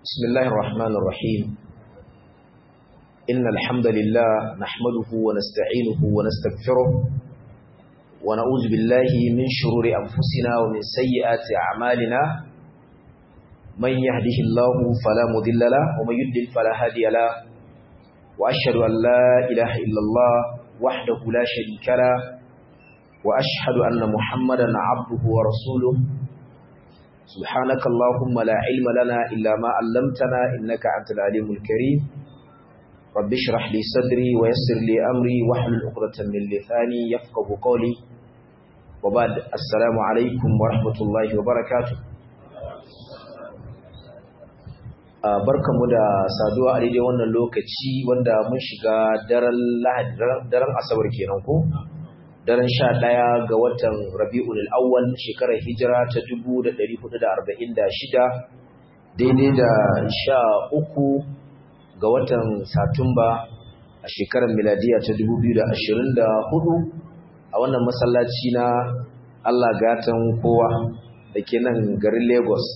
بسم الله الرحمن الرحيم إن الحمد لله نحمده ونستعينه ونستغفره ونعوذ بالله من شرور أنفسنا ومن سيئات أعمالنا من يهده الله فلا مضل له ومن يضلل فلا هادي له وأشهد أن لا إله إلا الله وحده لا شريك له وأشهد أن محمدا عبده ورسوله سبحانك اللهم لا علم لنا إلا ما علمتنا إنك أنت العليم الكريم رب اشرح لي صدري ويسر لي أمري واحلل عقدة من لساني يفقه قولي وبعد السلام عليكم ورحمة الله وبركاته barkamu da saduwa a daidai wannan lokaci wanda mun shiga daren lahadi daren asabar kenan ko daren sha ɗaya ga watan rabi'ul awwal shekarar hijira ta dubu da ɗari hudu da arba'in da shida daidai da sha uku ga watan satumba a shekarar miladiya ta dubu biyu da ashirin da hudu a wannan masallaci na allah gatan kowa da ke nan garin lagos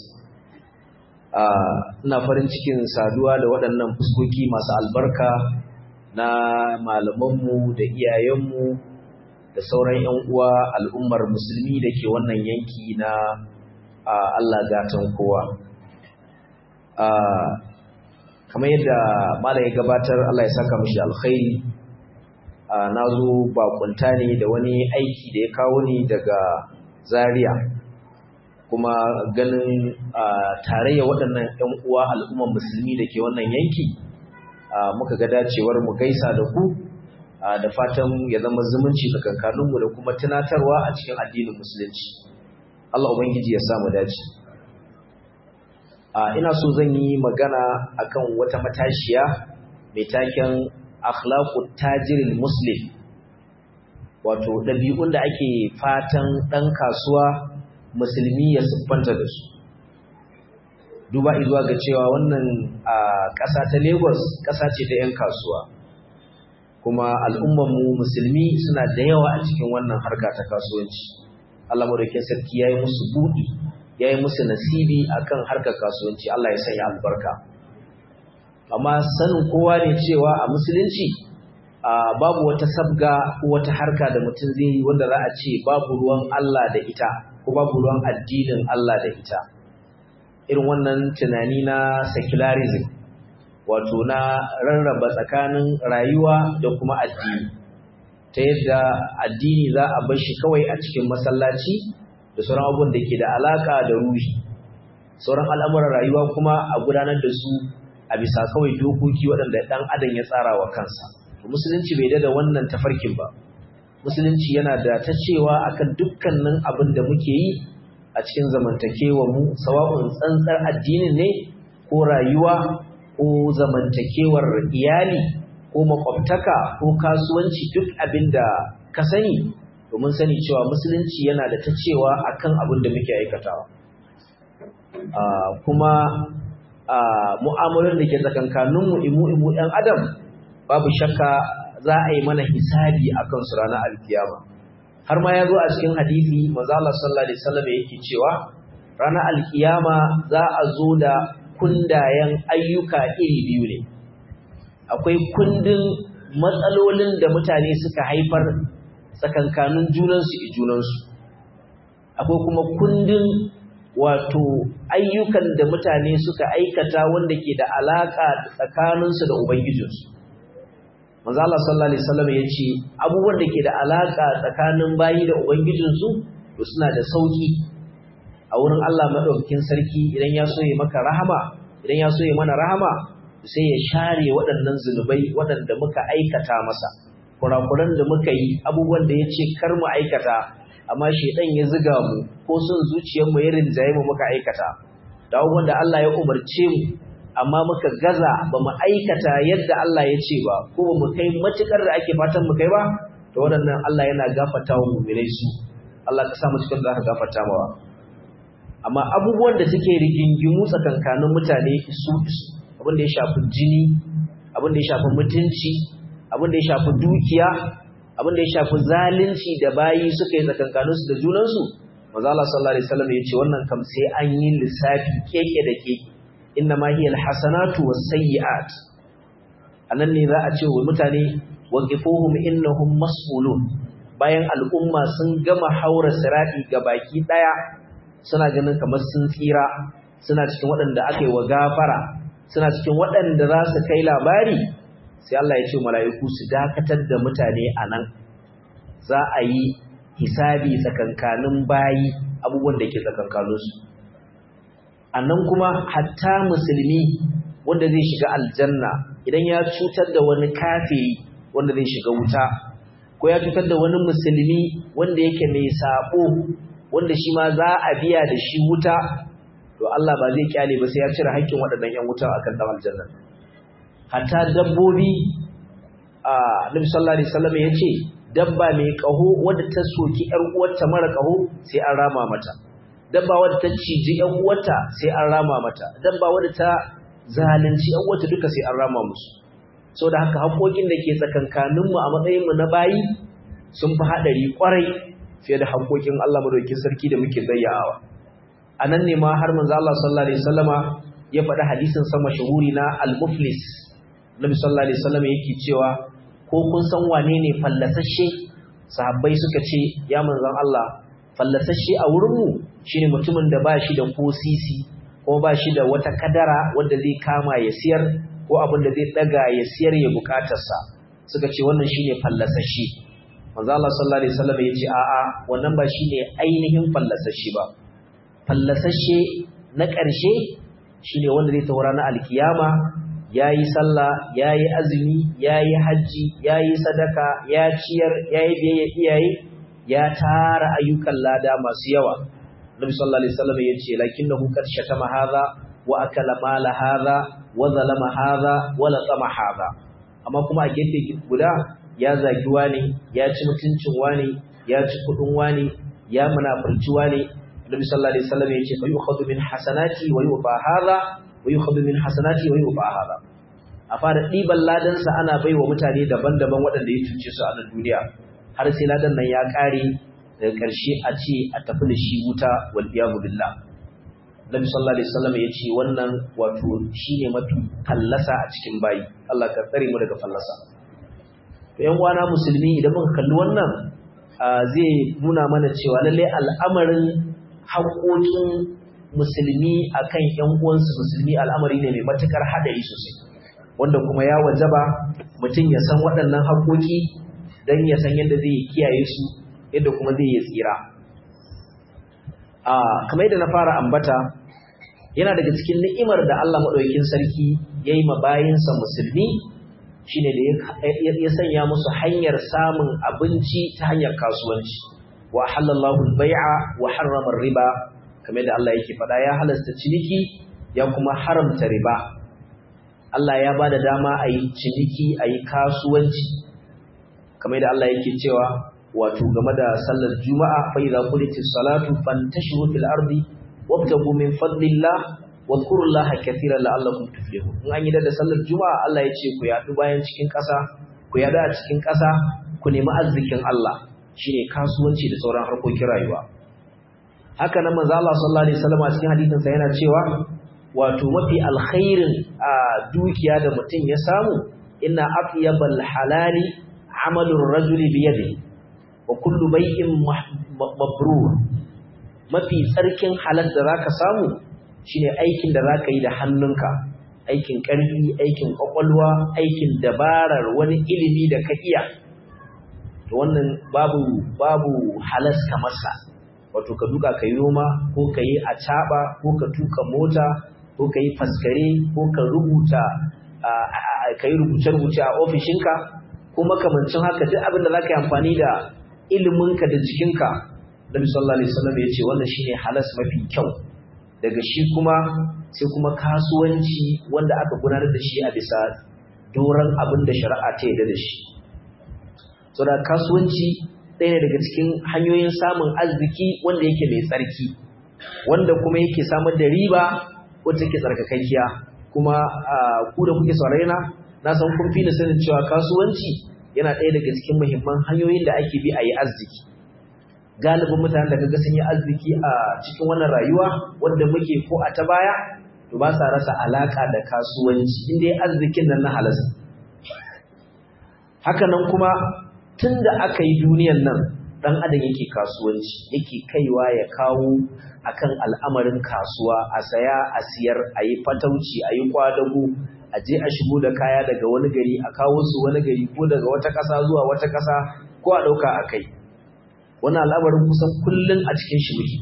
ina farin cikin saduwa da waɗannan fuskoki masu albarka na malamanmu da iyayenmu da sauran 'yan uwa al'ummar musulmi da ke wannan yanki na Allah gatan kowa. Kamar yadda Malam ya gabatar Allah ya saka mashi alkhairi na zo bakunta ne da wani aiki da ya kawo ni daga Zaria kuma ganin tarayya waɗannan 'yan uwa al'ummar musulmi da ke wannan yanki muka ga dacewar mu gaisa da ku da fatan ya zama zumunci tsakankaninmu da kuma tunatarwa a cikin addinin musulunci Allah ubangiji ya samu dace ina so zan yi magana akan wata matashiya mai taken akhlaqut tajiril muslim wato ɗabi'un da ake fatan ɗan kasuwa musulmi ya siffanta da su duba izuwa ga cewa wannan ƙasa ta Lagos ƙasa ce ta 'yan kasuwa kuma al'ummanmu musulmi suna da yawa a cikin wannan harka ta kasuwanci Allah madaukakin sarki yayi musu buɗi yayi musu nasibi akan harkar kasuwanci Allah ya sanya albarka amma sanin kowa ne cewa a musulunci babu wata sabga ko wata harka da mutum zai yi wanda za a ce babu ruwan Allah da ita ko babu ruwan addinin Allah da ita irin wannan tunani na secularism wato na rarraba tsakanin rayuwa da kuma addini ta yadda addini za a bar shi kawai a cikin masallaci da sauran abubuwan da ke da alaka da ruhi sauran al'amuran rayuwa kuma a gudanar da su a bisa kawai dokoki waɗanda ɗan adam ya tsara wa kansa musulunci bai da wannan tafarkin ba musulunci yana da ta cewa akan dukkanin abin da muke yi a cikin zamantakewa mu sawa'un tsantsar addinin ne ko rayuwa ko zamantakewar iyali ko makwabtaka ko kasuwanci duk abin da ka sani domin sani cewa musulunci yana da ta cewa akan abin da muke aikatawa kuma mu'amalar da ke tsakankaninmu imu-imu ɗan adam babu shakka za a yi mana hisabi a kansu ranar alkiyama har ma ya zo a cikin hadisi manzo Allah sallallahu alaihi wasallam yake cewa ranar alkiyama za a zo da kundayen ayyuka iri biyu ne akwai kundin matsalolin da mutane suka haifar tsakankanin junansu i junansu akwai kuma kundin wato ayyukan da mutane suka aikata wanda ke da alaka tsakaninsu da ubangijinsu manzo Allah sallallahu alaihi wasallam yace abubuwan da ke da alaka tsakanin bayi da ubangijinsu to suna da sauki a wurin Allah madaukakin sarki idan ya so ya maka rahama idan ya so ya mana rahama sai ya share waɗannan zunubai waɗanda muka aikata masa kurakuran da muka yi abubuwan da ya ce kar mu aikata amma shedan ya ziga mu ko son zuciyar mu ya rinjaye mu muka aikata da abubuwan da Allah ya umarce mu amma muka gaza ba mu aikata yadda Allah ya ce ba ko ba mu kai matukar da ake fatan mu kai ba to waɗannan Allah yana gafarta wa mu'minai su Allah ka sa mu cikin da aka gafarta mawa amma abubuwan da suke rigingimu tsakankanin mutane su abin da ya shafi jini abin da ya shafi mutunci abin da ya shafi dukiya abin da ya shafi zalunci da bayi suka yi tsakankaninsu da junansu manzo Allah sallallahu alaihi wasallam ya ce wannan kam sai an yi lissafi keke da keke inna ma hiya alhasanatu was-sayyi'at anan ne za a ce wa mutane waqifuhum innahum mas'ulun bayan al'umma sun gama haura sirati baki daya suna ganin kamar sun tsira suna cikin waɗanda aka yi wa gafara suna cikin waɗanda za su kai labari sai Allah ya ce mala'iku su dakatar da mutane a nan za a yi hisabi tsakankanin bayi abubuwan da ke tsakankaninsu a nan kuma hatta musulmi wanda zai shiga aljanna idan ya cutar da wani kafiri wanda zai shiga wuta ko ya cutar da wani musulmi wanda yake mai sabo wanda shi ma za a biya da shi wuta to Allah ba zai kyale ba sai ya cire haƙƙin waɗannan ƴan wuta akan dan aljanna hatta dabbobi a Nabi sallallahu alaihi wasallam yace dabba mai kaho wadda ta soki ƴar uwarta mara kaho sai an rama mata dabba wadda ta ciji ƴan uwarta sai an rama mata dabba wadda ta zalunci ƴan uwarta duka sai an rama musu saboda haka haƙoƙin da ke tsakankaninmu a matsayinmu na bayi sun fi haɗari ƙwarai fiye da haƙoƙin Allah madaukakin sarki da muke zayyawa a nan ne ma har manzo Allah sallallahu alaihi wasallama ya faɗi hadisin sa mashhuri na al-muflis Nabi sallallahu alaihi wasallam yake cewa ko kun san wane ne fallasashe sahabbai suka ce ya manzon Allah fallasashe a wurin mu shine mutumin da ba shi da ko sisi ko ba shi da wata kadara wanda zai kama ya siyar ko abin da zai daga ya siyar ya bukatarsa suka ce wannan shine fallasashe manzo Allah sallallahu alaihi wasallam yace a'a wannan ba shine ainihin fallasashe ba fallasashe na ƙarshe shine wanda zai taura na alkiyama yayi sallah yayi azumi yayi haji yayi sadaka ya ciyar yayi biyayya iyaye ya tara ayyukan lada masu yawa Nabi sallallahu alaihi wasallam yace lakinnahu qad shatama hadha wa akala mala hadha wa zalama hadha wa laqama hadha amma kuma a gefe guda ya zagi wani ya ci mutuncin wani ya ci kudin wani ya munafurci wani Nabi sallallahu alaihi wasallam yace fa yukhadhu min hasanati wa yufa hadha wa yukhadhu min hasanati wa yufa hadha a fara diban ladan sa ana baiwa mutane daban-daban waɗanda ya cuce su a nan duniya har sai ladan nan ya kare daga ƙarshe a ce a tafi da shi wuta wal iyadu billah Nabi sallallahu alaihi wasallam yace wannan wato shine mafi fallasa a cikin bayi Allah ka tsare mu daga fallasa to yan uwana musulmi idan muka kalli wannan zai nuna mana cewa lalle al'amarin haƙoƙin musulmi akan ƴan uwansu musulmi al'amari ne mai matukar hadari sosai wanda kuma ya wajaba mutum ya san waɗannan haƙoƙi dan ya san yadda zai kiyaye su yadda kuma zai yi tsira a kamar yadda na fara ambata yana daga cikin ni'imar da Allah madaukakin sarki yayi ma bayinsa musulmi shine da ya sanya musu hanyar samun abinci ta hanyar kasuwanci wa halallahu al-bai'a wa harrama riba kamar da Allah yake faɗa ya halasta ciniki ya kuma haramta riba Allah ya bada dama a yi ciniki a yi kasuwanci kamar da Allah yake cewa wato game da sallar juma'a fa idza qulitis salatu fantashiru fil ardi wabtagu min fadlillah wadhkurullaha katiran la'allakum tuflihun in an yi da sallar juma'a Allah ya ce ku yadu bayan cikin ƙasa ku yadu a cikin ƙasa ku nemi arzikin Allah shine kasuwanci da sauran harkokin rayuwa haka nan manzo Allah sallallahu alaihi wasallam a cikin hadisin sa yana cewa wato mafi alkhairin a dukiya da mutum ya samu inna atyabal halali amalur rajuli bi yadihi wa kullu bai'in mabrur mafi tsarkin halal da zaka samu shine aikin da zaka yi da hannunka aikin ƙarfi aikin kwakwalwa aikin dabarar wani ilimi da ka iya to wannan babu babu halas kamar sa wato ka duka kai noma ko ka yi acaba ko ka tuka mota ko ka yi faskare ko ka rubuta ka yi rubuce-rubuce a ofishinka ko makamancin haka duk abin da za ka yi amfani da iliminka da jikinka Nabi sallallahu alaihi wasallam ya ce wannan shine halas mafi kyau daga shi kuma sai kuma kasuwanci wanda aka gudanar da shi a bisa doron abin da shari'a ta yarda da shi so da kasuwanci ɗaya ne daga cikin hanyoyin samun arziki wanda yake mai tsarki wanda kuma yake samar da riba wacce take tsarkakakkiya kuma ku da kuke saurare na na san kun fi da sanin cewa kasuwanci yana ɗaya daga cikin muhimman hanyoyin da ake bi a yi arziki galibin mutanen da kaga sun yi arziki a cikin wannan rayuwa wanda muke ko a ta baya to ba sa rasa alaka da kasuwanci inda arzikin nan na halasta haka nan kuma tunda aka yi duniyan nan dan adam yake kasuwanci yake kaiwa ya kawo akan al'amarin kasuwa a saya a siyar a yi fatauci a yi kwadago a je a shigo da kaya daga wani gari a kawo su wani gari ko daga wata ƙasa zuwa wata ƙasa ko a ɗauka a kai wani al'amarin kusan kullum a cikin shi muke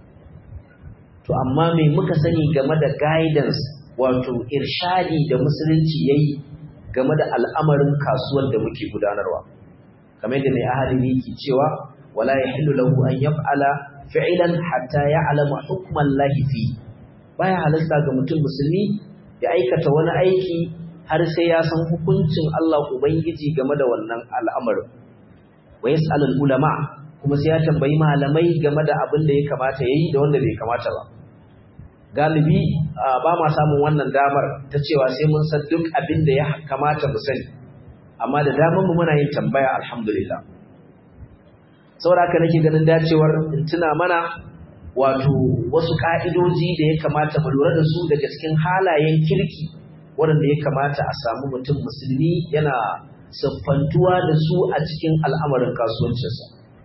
to amma me muka sani game da guidance wato irshadi da musulunci yayi game da al'amarin kasuwar da muke gudanarwa kamar da mai ahadin yake cewa wala yahillu lahu an yaf'ala fi'lan hatta ya'lama hukman lahi fi baya halasta ga mutum musulmi ya aikata wani aiki har sai ya san hukuncin Allah ubangiji game da wannan al'amarin wa yas'alul ulama kuma sai ya tambayi malamai game da abin da ya kamata yayi da wanda bai kamata ba galibi ba ma samun wannan damar ta cewa sai mun san duk abin da ya kamata mu sani amma da damar mu muna yin tambaya alhamdulillah saboda haka nake ganin dacewar in tuna mana wato wasu ka'idoji da ya kamata mu lura da su daga cikin halayen kirki waɗanda ya kamata a samu mutum musulmi yana siffantuwa da su a cikin al'amarin kasuwancinsa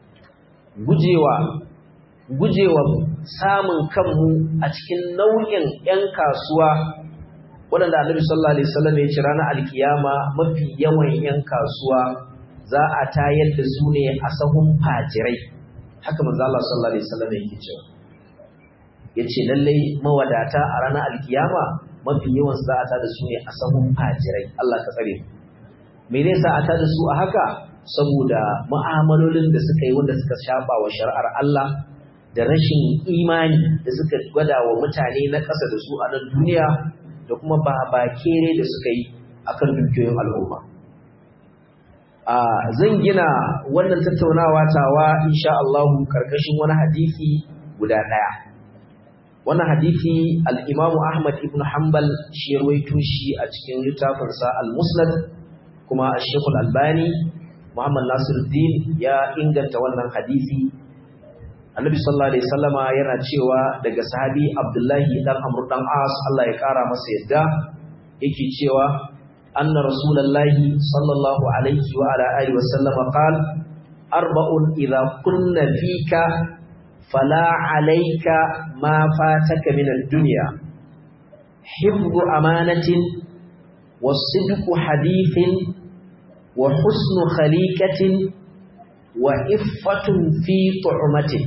gujewa gujewa samun kanmu a cikin nau'in 'yan kasuwa waɗanda annabi sallallahu alaihi wasallam ya ce ranar alkiyama mafi yawan 'yan kasuwa za a tayar da su ne a sahun fajirai haka manzo Allah sallallahu alaihi wasallam yake cewa yace lallai mawadata a ranar alkiyama mafi yawan za a tada su ne a sahun fajirai Allah ka tsare me ne sa a tada su a haka saboda mu'amalolin da suka yi wanda suka shafa wa shari'ar Allah da rashin imani da suka gwada wa mutane na ƙasa da su a nan duniya da kuma babakere da suka yi akan dukiyoyin al'umma a zan gina wannan tattaunawa tawa insha Allah karkashin wani hadisi guda ɗaya wannan hadisi al-Imam Ahmad ibn Hanbal shi rawaito shi a cikin littafinsa al-Musnad kuma Sheikh al-Albani Muhammad Nasiruddin ya inganta wannan hadisi Annabi sallallahu alaihi wasallama yana cewa daga sahabi Abdullahi dan Amr dan As Allah ya kara masa yadda yake cewa anna Rasulullahi sallallahu alaihi wa ala alihi wasallama qala arba'un idza kunna fika fala alayka ma fataka min ad-dunya hifdhu amanatin was-sidqu hadithin wa husnu khaliqatin wa iffatun fi tu'matin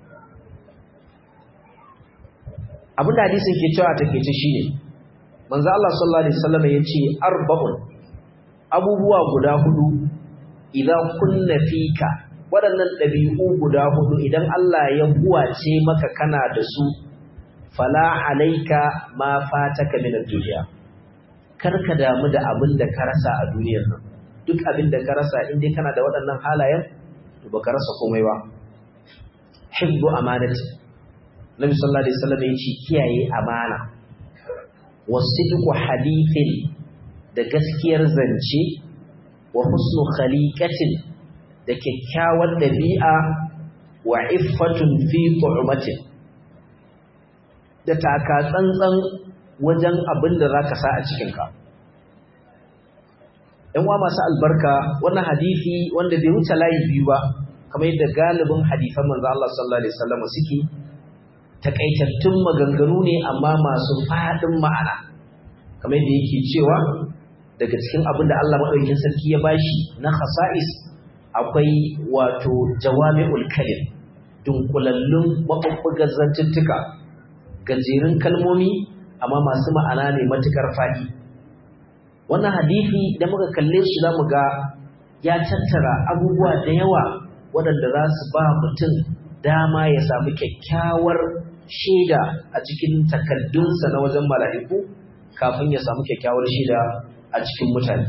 abinda hadisin ke cewa take ce shine manzo Allah sallallahu alaihi wasallam yace arba'un abubuwa guda hudu idan kunna fika waɗannan ɗabi'u guda hudu idan Allah ya huwace maka kana da su fala alaika ma fataka min ad-dunya karka damu da abin da ka rasa a duniyar nan duk abin da ka rasa in dai kana da waɗannan halayen to baka rasa komai ba hibbu amanati Nabi sallallahu alaihi wasallam yace kiyaye amana wasidqu hadithin da gaskiyar zance wa husnu khaliqatin da kyakkyawar dabi'a wa iffatun fi tu'matin da taka tsantsan wajen abin da zaka sa a cikin ka ɗan uwa masu albarka wannan hadisi wanda bai wuce layi biyu ba kamar yadda galibin hadisan manzo Allah sallallahu alaihi wasallam suke takaitattun maganganu ne amma masu faɗin ma'ana kamar yadda yake cewa daga cikin abin da Allah maɗaukin sarki ya bashi na khasa'is akwai wato jawami'ul kalim dunkulallun maɓuɓɓugar zantuttuka gajerun kalmomi amma masu ma'ana ne matuƙar faɗi wannan hadisi da muka kalle shi za mu ga ya tattara abubuwa da yawa waɗanda za su ba mutum dama ya samu kyakkyawar shaida a cikin takaddunsa na wajen mala'iku kafin ya samu kyakkyawar shaida a cikin mutane.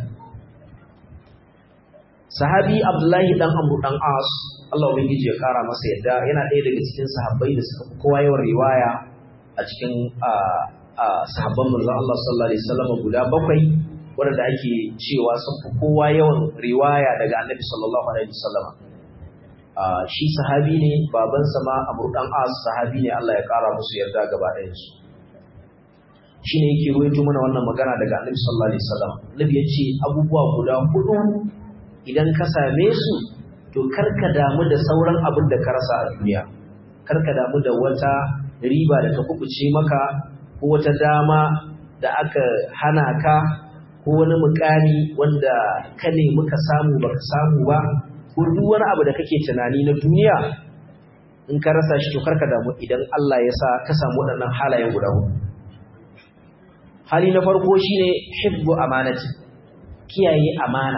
Sahabi Abdullahi ɗan Amru ɗan As, Allah Ubangiji ya ƙara masa yadda yana ɗaya daga cikin sahabbai da suka fi kowa yawan riwaya a cikin sahabban manzon Allah sallallahu Alaihi wasallam guda bakwai waɗanda ake cewa sun fi kowa yawan riwaya daga annabi sallallahu Alaihi wasallam. shi sahabi ne babansa ma Amr dan As sahabi ne Allah ya kara musu yarda gaba ɗayan su shine yake ruwaito mana wannan magana daga Annabi sallallahu alaihi wasallam Annabi ya ce abubuwa guda hudu idan ka same su to karka damu da sauran abin da ka rasa a duniya karka damu da wata riba da ta kubuce maka ko wata dama da aka hana ka ko wani mukami wanda ka nemi ka samu baka samu ba ko duk wani abu da kake tunani na duniya in ka rasa shi to karka damu idan Allah ya sa ka samu waɗannan halayen guda hudu hali na farko shine hibbu amanati kiyaye amana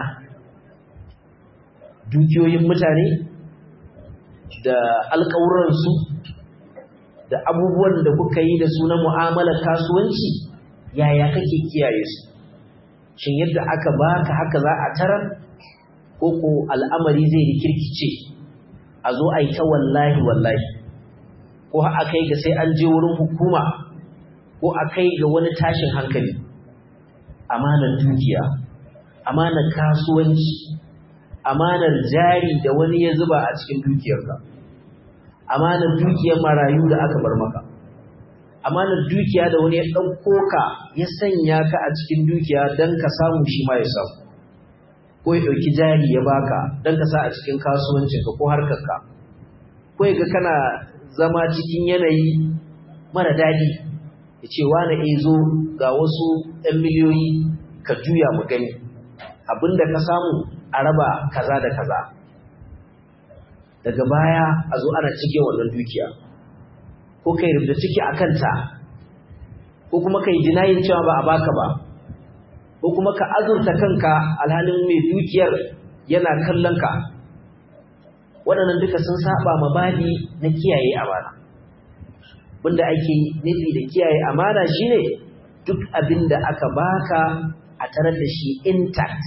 dukiyoyin mutane da alƙawuransu da abubuwan da kuka yi da su na mu'amalar kasuwanci yaya kake kiyaye su shin yadda aka baka haka za a tarar ko ko al'amari zai rikirkice a zo a yi ta wallahi wallahi ko a kai ga sai an je wurin hukuma ko a kai ga wani tashin hankali amanar dukiya amanar kasuwanci amanar jari da wani ya zuba a cikin dukiyarka amanar dukiyar marayu da aka bar maka amanar dukiya da wani ya ɗauko ka ya sanya ka a cikin dukiya don ka samu shi ma ya samu ko ya ɗauki jari ya baka don ka sa a cikin kasuwancinka ko harkarka ko ya ga kana zama cikin yanayi mara daɗi ya ce wane e zo ga wasu ‘yan miliyoyi ka juya mu gani abinda ka samu a raba kaza da kaza daga baya a zo ana cike wannan dukiya ko kai rubuta ciki a kanta ko kuma kai dinayin cewa ba a baka ba ko kuma ka azurta kanka alhalin mai dukiyar yana kallon ka waɗannan duka sun saba mabadi na kiyaye amana wanda ake nufi da kiyaye amana shine duk abin da aka baka a tarar da shi intact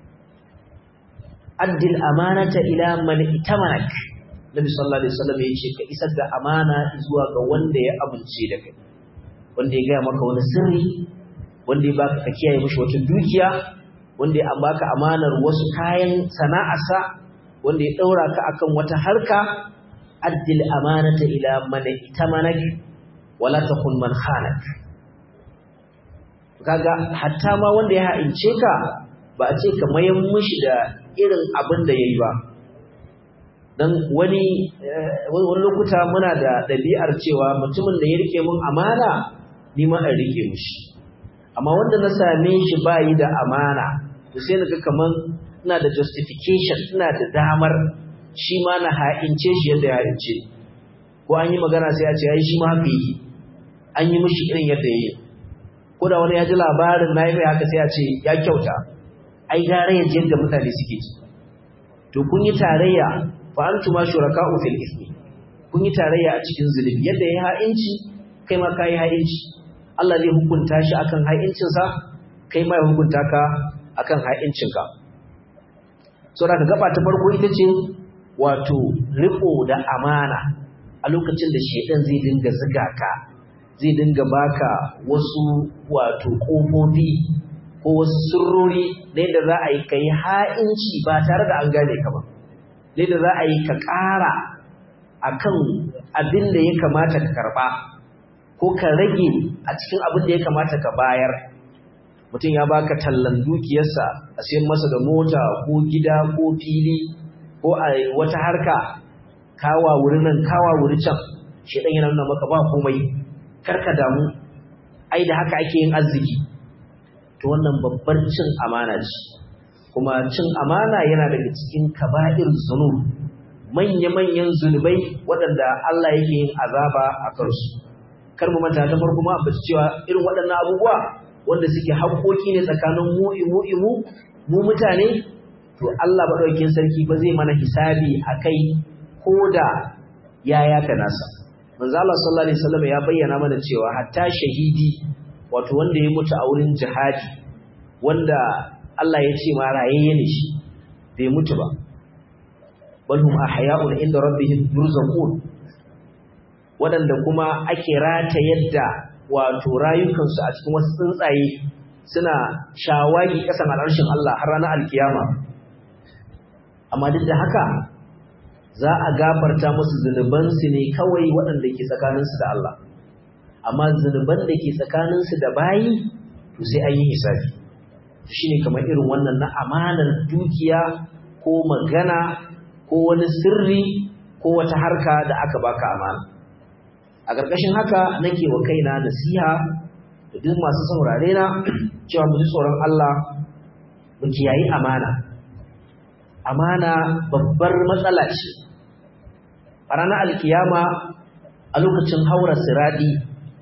addil amanata ila man itamanak nabi sallallahu alaihi wasallam yace ka isar da amana zuwa ga wanda ya amince da kai wanda ya gaya maka wani sirri wanda ya baka ka kiyaye mishi wata dukiya wanda ya baka amanar wasu kayan sana'arsa wanda ya daura ka akan wata harka addil amanata ila man itamanak wala takun man khanak kaga hatta ma wanda ya ha'ince ka ba a ce ka mayan mishi da irin abin da yayi ba dan wani wani lokuta muna da ɗabi'ar cewa mutumin da ya rike mun amana ni ma in rike mishi amma wanda na same shi bayi da amana to sai naga kaman ina da justification ina da damar shi ma na ha'ince shi yadda ya ha'ince ko an yi magana sai a ce ai shi ma haka yake an yi mishi irin yadda yayi ko da wani ya ji labarin na yi mai haka sai a ce ya kyauta ai gara ya yadda mutane suke ji to kun yi tarayya fa antuma shuraka'u fil ismi kun yi tarayya a cikin zulumi yadda ya ha'inci kai ma kai ha'inci Allah zai hukunta shi akan ha'incin sa kai ma ya hukunta ka akan ha'incin ka so da gaba ta farko ita ce wato riko da amana a lokacin da shedan zai dinga zuga ka zai dinga baka wasu wato kofofi ko wasu sirrori da yadda za a yi ka yi ha'inci ba tare da an gane ka ba da yadda za a yi ka ƙara a kan abin da ya kamata ka karɓa ko ka rage a cikin abin da ya kamata ka bayar mutum ya baka tallan dukiyarsa a sayan masa da mota ko gida ko fili ko a wata harka kawa wuri nan kawa wuri can shi yana nuna maka ba komai karka damu ai da haka ake yin arziki to wannan babbar cin amana ce kuma cin amana yana daga cikin kaba'ir zunub manya-manyan zunubai waɗanda Allah yake yin azaba a kansu kar mu manta ta farko ma ambaci cewa irin waɗannan abubuwa wanda suke haƙoƙi ne tsakanin mu imu imu mu mutane to Allah madaukakin sarki ba zai mana hisabi akai koda ya yaka nasa manzo Allah sallallahu alaihi wasallam ya bayyana mana cewa hatta shahidi wato wanda ya mutu a wurin jihadi wanda Allah ya ce ma rayayye ne shi bai mutu ba bal hum ahya'un inda rabbihim yurzaqun wadanda kuma ake rata yadda wato rayukansu a cikin wasu tsuntsaye suna shawagi kasan al'arshin Allah har ranar alkiyama amma duk da haka za a gafarta musu zunubansu ne kawai waɗanda ke tsakaninsu da Allah amma zunuban da ke tsakaninsu da bayi to sai an yi hisabi shine kamar irin wannan na amanar dukiya ko magana ko wani sirri ko wata harka da aka baka amana a ƙarƙashin haka nake wa kaina nasiha da duk masu saurare na cewa mu ji tsoron Allah mu kiyayi amana amana babbar matsala ce a ranar alkiyama a lokacin haura siradi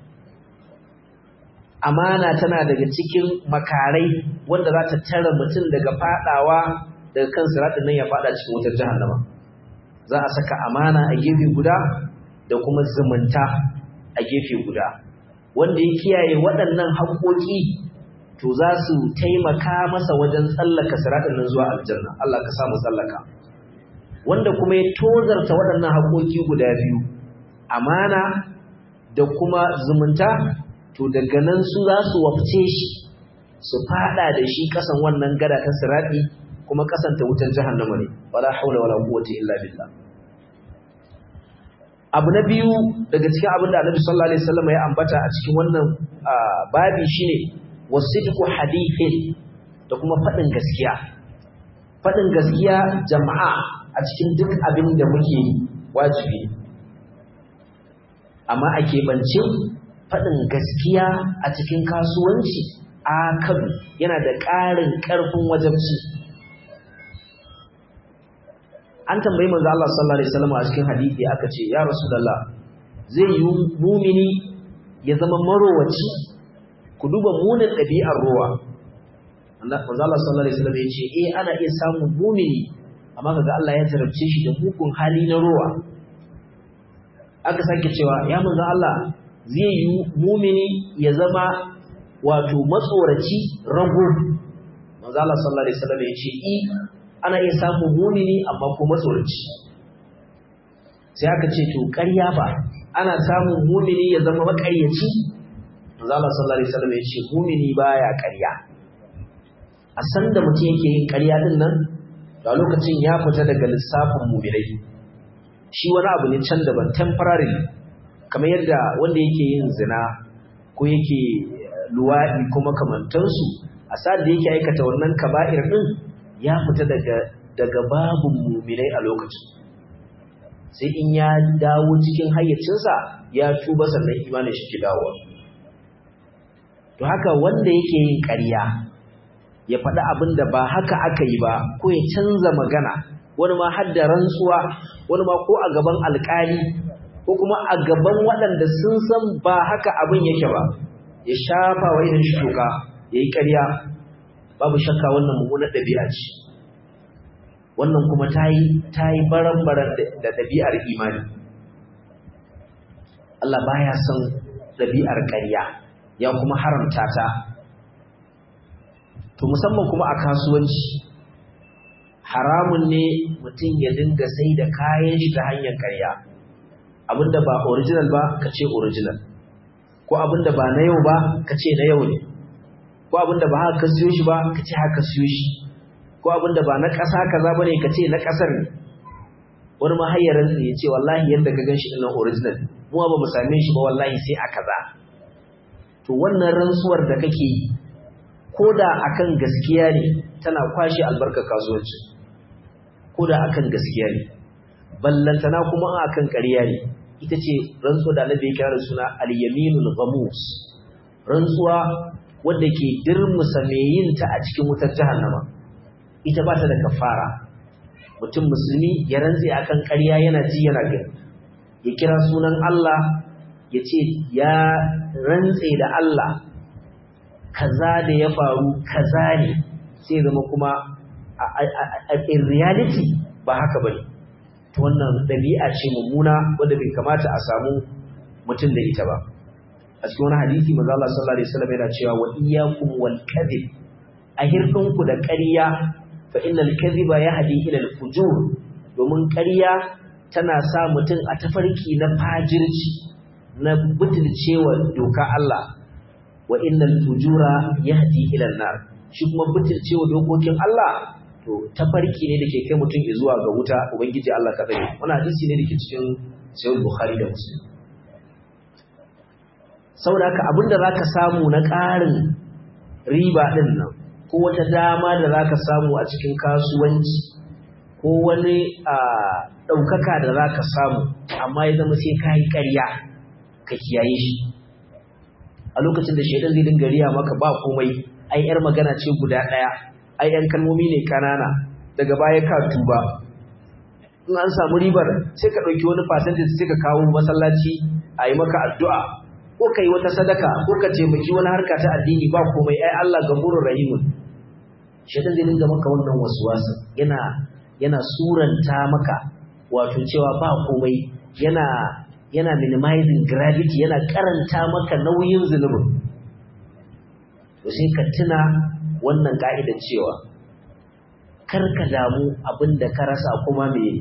amana tana daga cikin makarai wanda za ta tara mutum daga fadawa daga kan siradin nan ya fada cikin wutar jahannama za a saka amana a gefe guda da kuma zumunta a gefe guda wanda ya kiyaye waɗannan haƙoƙi to za su taimaka masa wajen tsallaka siradin nan zuwa aljanna Allah ka samu tsallaka wanda kuma ya tozarta waɗannan haƙoƙi guda biyu amana da kuma zumunta to daga nan su za su wafce shi su fada da shi kasan wannan gada ta sirati kuma kasan ta wutar jahannama ne wala haula wala quwwata illa billah abu na biyu daga cikin abin da Annabi sallallahu alaihi wasallam ya ambata a cikin wannan babi shine wasidqu hadithin da kuma fadin gaskiya fadin gaskiya jama'a a cikin duk abin da muke wajibi amma a keɓance faɗin gaskiya a cikin kasuwanci a kan yana da ƙarin ƙarfin wajabci an tambayi manzo Allah sallallahu alaihi wasallam a cikin hadisi aka ce ya rasulullah zai yi mumini ya zama marowaci ku duba munin ɗabi'ar ruwa manzo Allah sallallahu alaihi wasallam ya ce eh ana iya samun mumini amma kaga Allah ya jarabce shi da mugun hali na ruwa aka sake cewa ya manzo Allah zai yi mumini ya zama wato matsoraci rago manzo Allah sallallahu alaihi wasallam ya ce i ana iya samun mumini amma ko matsoraci sai aka ce to ƙarya ba ana samun mumini ya zama maƙaryaci manzo Allah sallallahu alaihi wasallam ya ce mumini baya ƙarya a san da mutum yake yin ƙarya din nan da lokacin ya fita daga lissafin muminai shi wani abu ne can daban temporary kamar yadda wanda yake yin zina ko yake luwaɗi ko makamantansu a sa'ad da yake aikata wannan kaba'ir ɗin ya fita daga daga babun muminai a lokacin sai in ya dawo cikin hayyacinsa ya tuba sannan imanin shi ki dawo to haka wanda yake yin ƙarya ya faɗi abin da ba haka aka yi ba ko ya canza magana wani ma har da rantsuwa wani ma ko a gaban alƙali ko kuma a gaban waɗanda sun san ba haka abin yake ba ya shafa wa irin shi toka ya yi ƙarya babu shakka wannan mummunar ɗabi'a ce wannan kuma ta yi ta yi baran-baran da ɗabi'ar imani Allah baya son ɗabi'ar ƙarya ya kuma haramta ta to musamman kuma a kasuwanci haramun ne mutum ya dinga sai da kayan shi ta hanyar ƙarya abinda ba original ba ka ce original ko abinda ba na yau ba ka ce na yau ne ko abinda ba haka siyo shi ba ka ce haka siyo shi ko abinda ba na ƙasa kaza bane ka ce na ƙasar ne wani mahayyarin ya ce wallahi yadda ka ganshi ɗin original mu ba mu same shi ba wallahi sai a kaza to wannan rantsuwar da kake yi ko da akan gaskiya ne tana kwashe albarkar kasuwanci ko da akan gaskiya ne ballantana kuma akan ƙarya ne ita ce rantsuwa da annabi ya kira da suna al-yaminul ghamus rantsuwa wanda ke dirmusa mai yin ta a cikin wutar jahannama ita ba ta da kafara mutum musulmi ya rantse akan ƙarya yana ji yana gani ya kira sunan Allah ya ce ya rantse da Allah kaza da ya faru kaza ne sai zama kuma in reality ba haka bane to wannan dabi'a ce mummuna wanda bai kamata a samu mutum da ita ba a cikin wani hadisi manzo Allah sallallahu alaihi wasallam yana cewa wa iyyakum wal kadhib a hirdinku da ƙarya fa innal kadhiba yahdi ila al fujur domin ƙarya tana sa mutum a tafarki na fajirci na butulcewa doka Allah wa innal fujura yahdi ila an-nar shi kuma butulcewa dokokin Allah to tafarki ne dake kai mutum zuwa ga wuta ubangiji Allah ka tsare wannan hadisi ne dake cikin sahih bukhari da muslim saboda haka abinda za ka samu na ƙarin riba ɗin nan ko wata dama da za ka samu a cikin kasuwanci ko wani ɗaukaka da za ka samu amma ya zama sai ka yi ƙarya ka kiyaye shi a lokacin da shaidan zai dinga riya maka ba komai ai yar magana ce guda ɗaya ai yan kalmomi ne kanana daga baya ka tuba in an samu ribar sai ka ɗauki wani percentage sai ka kawo masallaci a yi maka addu'a ko ka yi wata sadaka ko ka taimaki wani harka ta addini ba komai ai Allah gafurur rahimun shaitan zai dinga maka wannan waswasa yana yana suranta maka wato cewa ba komai yana yana minimizing gravity yana karanta maka nauyin zunubin to sai ka tuna wannan ka'idar cewa kar ka damu abin da ka rasa kuma me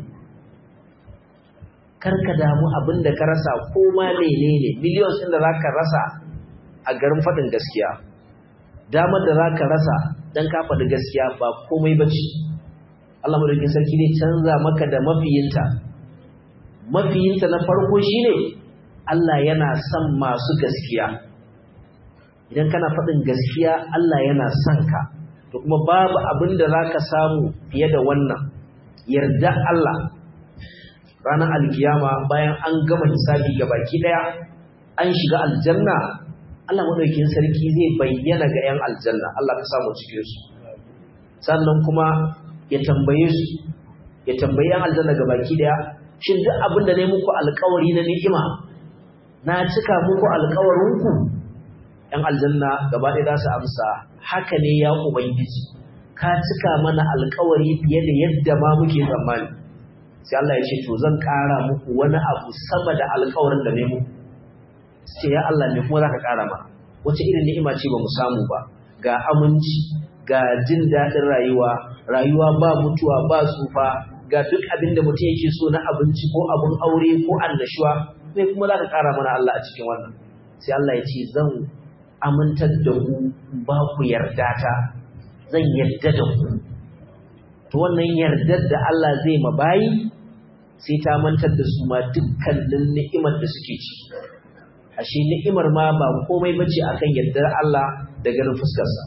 kar ka damu abin da ka rasa koma menene millions ɗin da za ka rasa a garin faɗin gaskiya damar da za ka rasa don ka faɗi gaskiya ba komai ba ce Allah madaukin sarki ne canza maka da mafiyinta mafiyinta na farko shine Allah yana son masu gaskiya idan kana faɗin gaskiya Allah yana son ka to kuma babu abin da za ka samu fiye da wannan yarda Allah ranar alkiyama bayan an gama hisabi ga baki ɗaya an shiga aljanna Allah madaukin sarki zai bayyana ga 'yan aljanna Allah ka samu cikin su sannan kuma ya tambaye su ya tambayi 'yan aljanna ga baki ɗaya shin duk abin da ne muku alkawari na ni'ima na cika muku alkawarinku ‘yan aljanna gaba ɗaya za su amsa haka ne ya ubangiji ka cika mana alkawari fiye da yadda ma muke tsammani sai Allah ya ce to zan ƙara muku wani abu sama da alkawarin da ne muku sai ya Allah ne kuma za ka ƙara mana wace irin ni'ima ce ba mu samu ba ga aminci ga jin daɗin rayuwa rayuwa ba mutuwa ba tsufa ga duk abin da mutum yake so na abinci ko abin aure ko annashuwa sai kuma za ka ƙara mana Allah a cikin wannan sai Allah ya ce zan amintar da ku ba ku yarda ta zan yarda da ku to wannan yardar da Allah zai ma bayi sai ta mantar da su ma dukkanin ni'imar da suke ci ashe ni'imar ma ba komai bace akan yardar Allah da ganin fuskarsa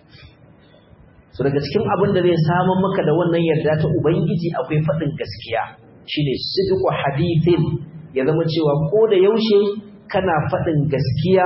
so daga cikin abin da zai samun maka da wannan yarda ta ubangiji akwai faɗin gaskiya shine sidqu hadithin ya zama cewa ko da yaushe kana faɗin gaskiya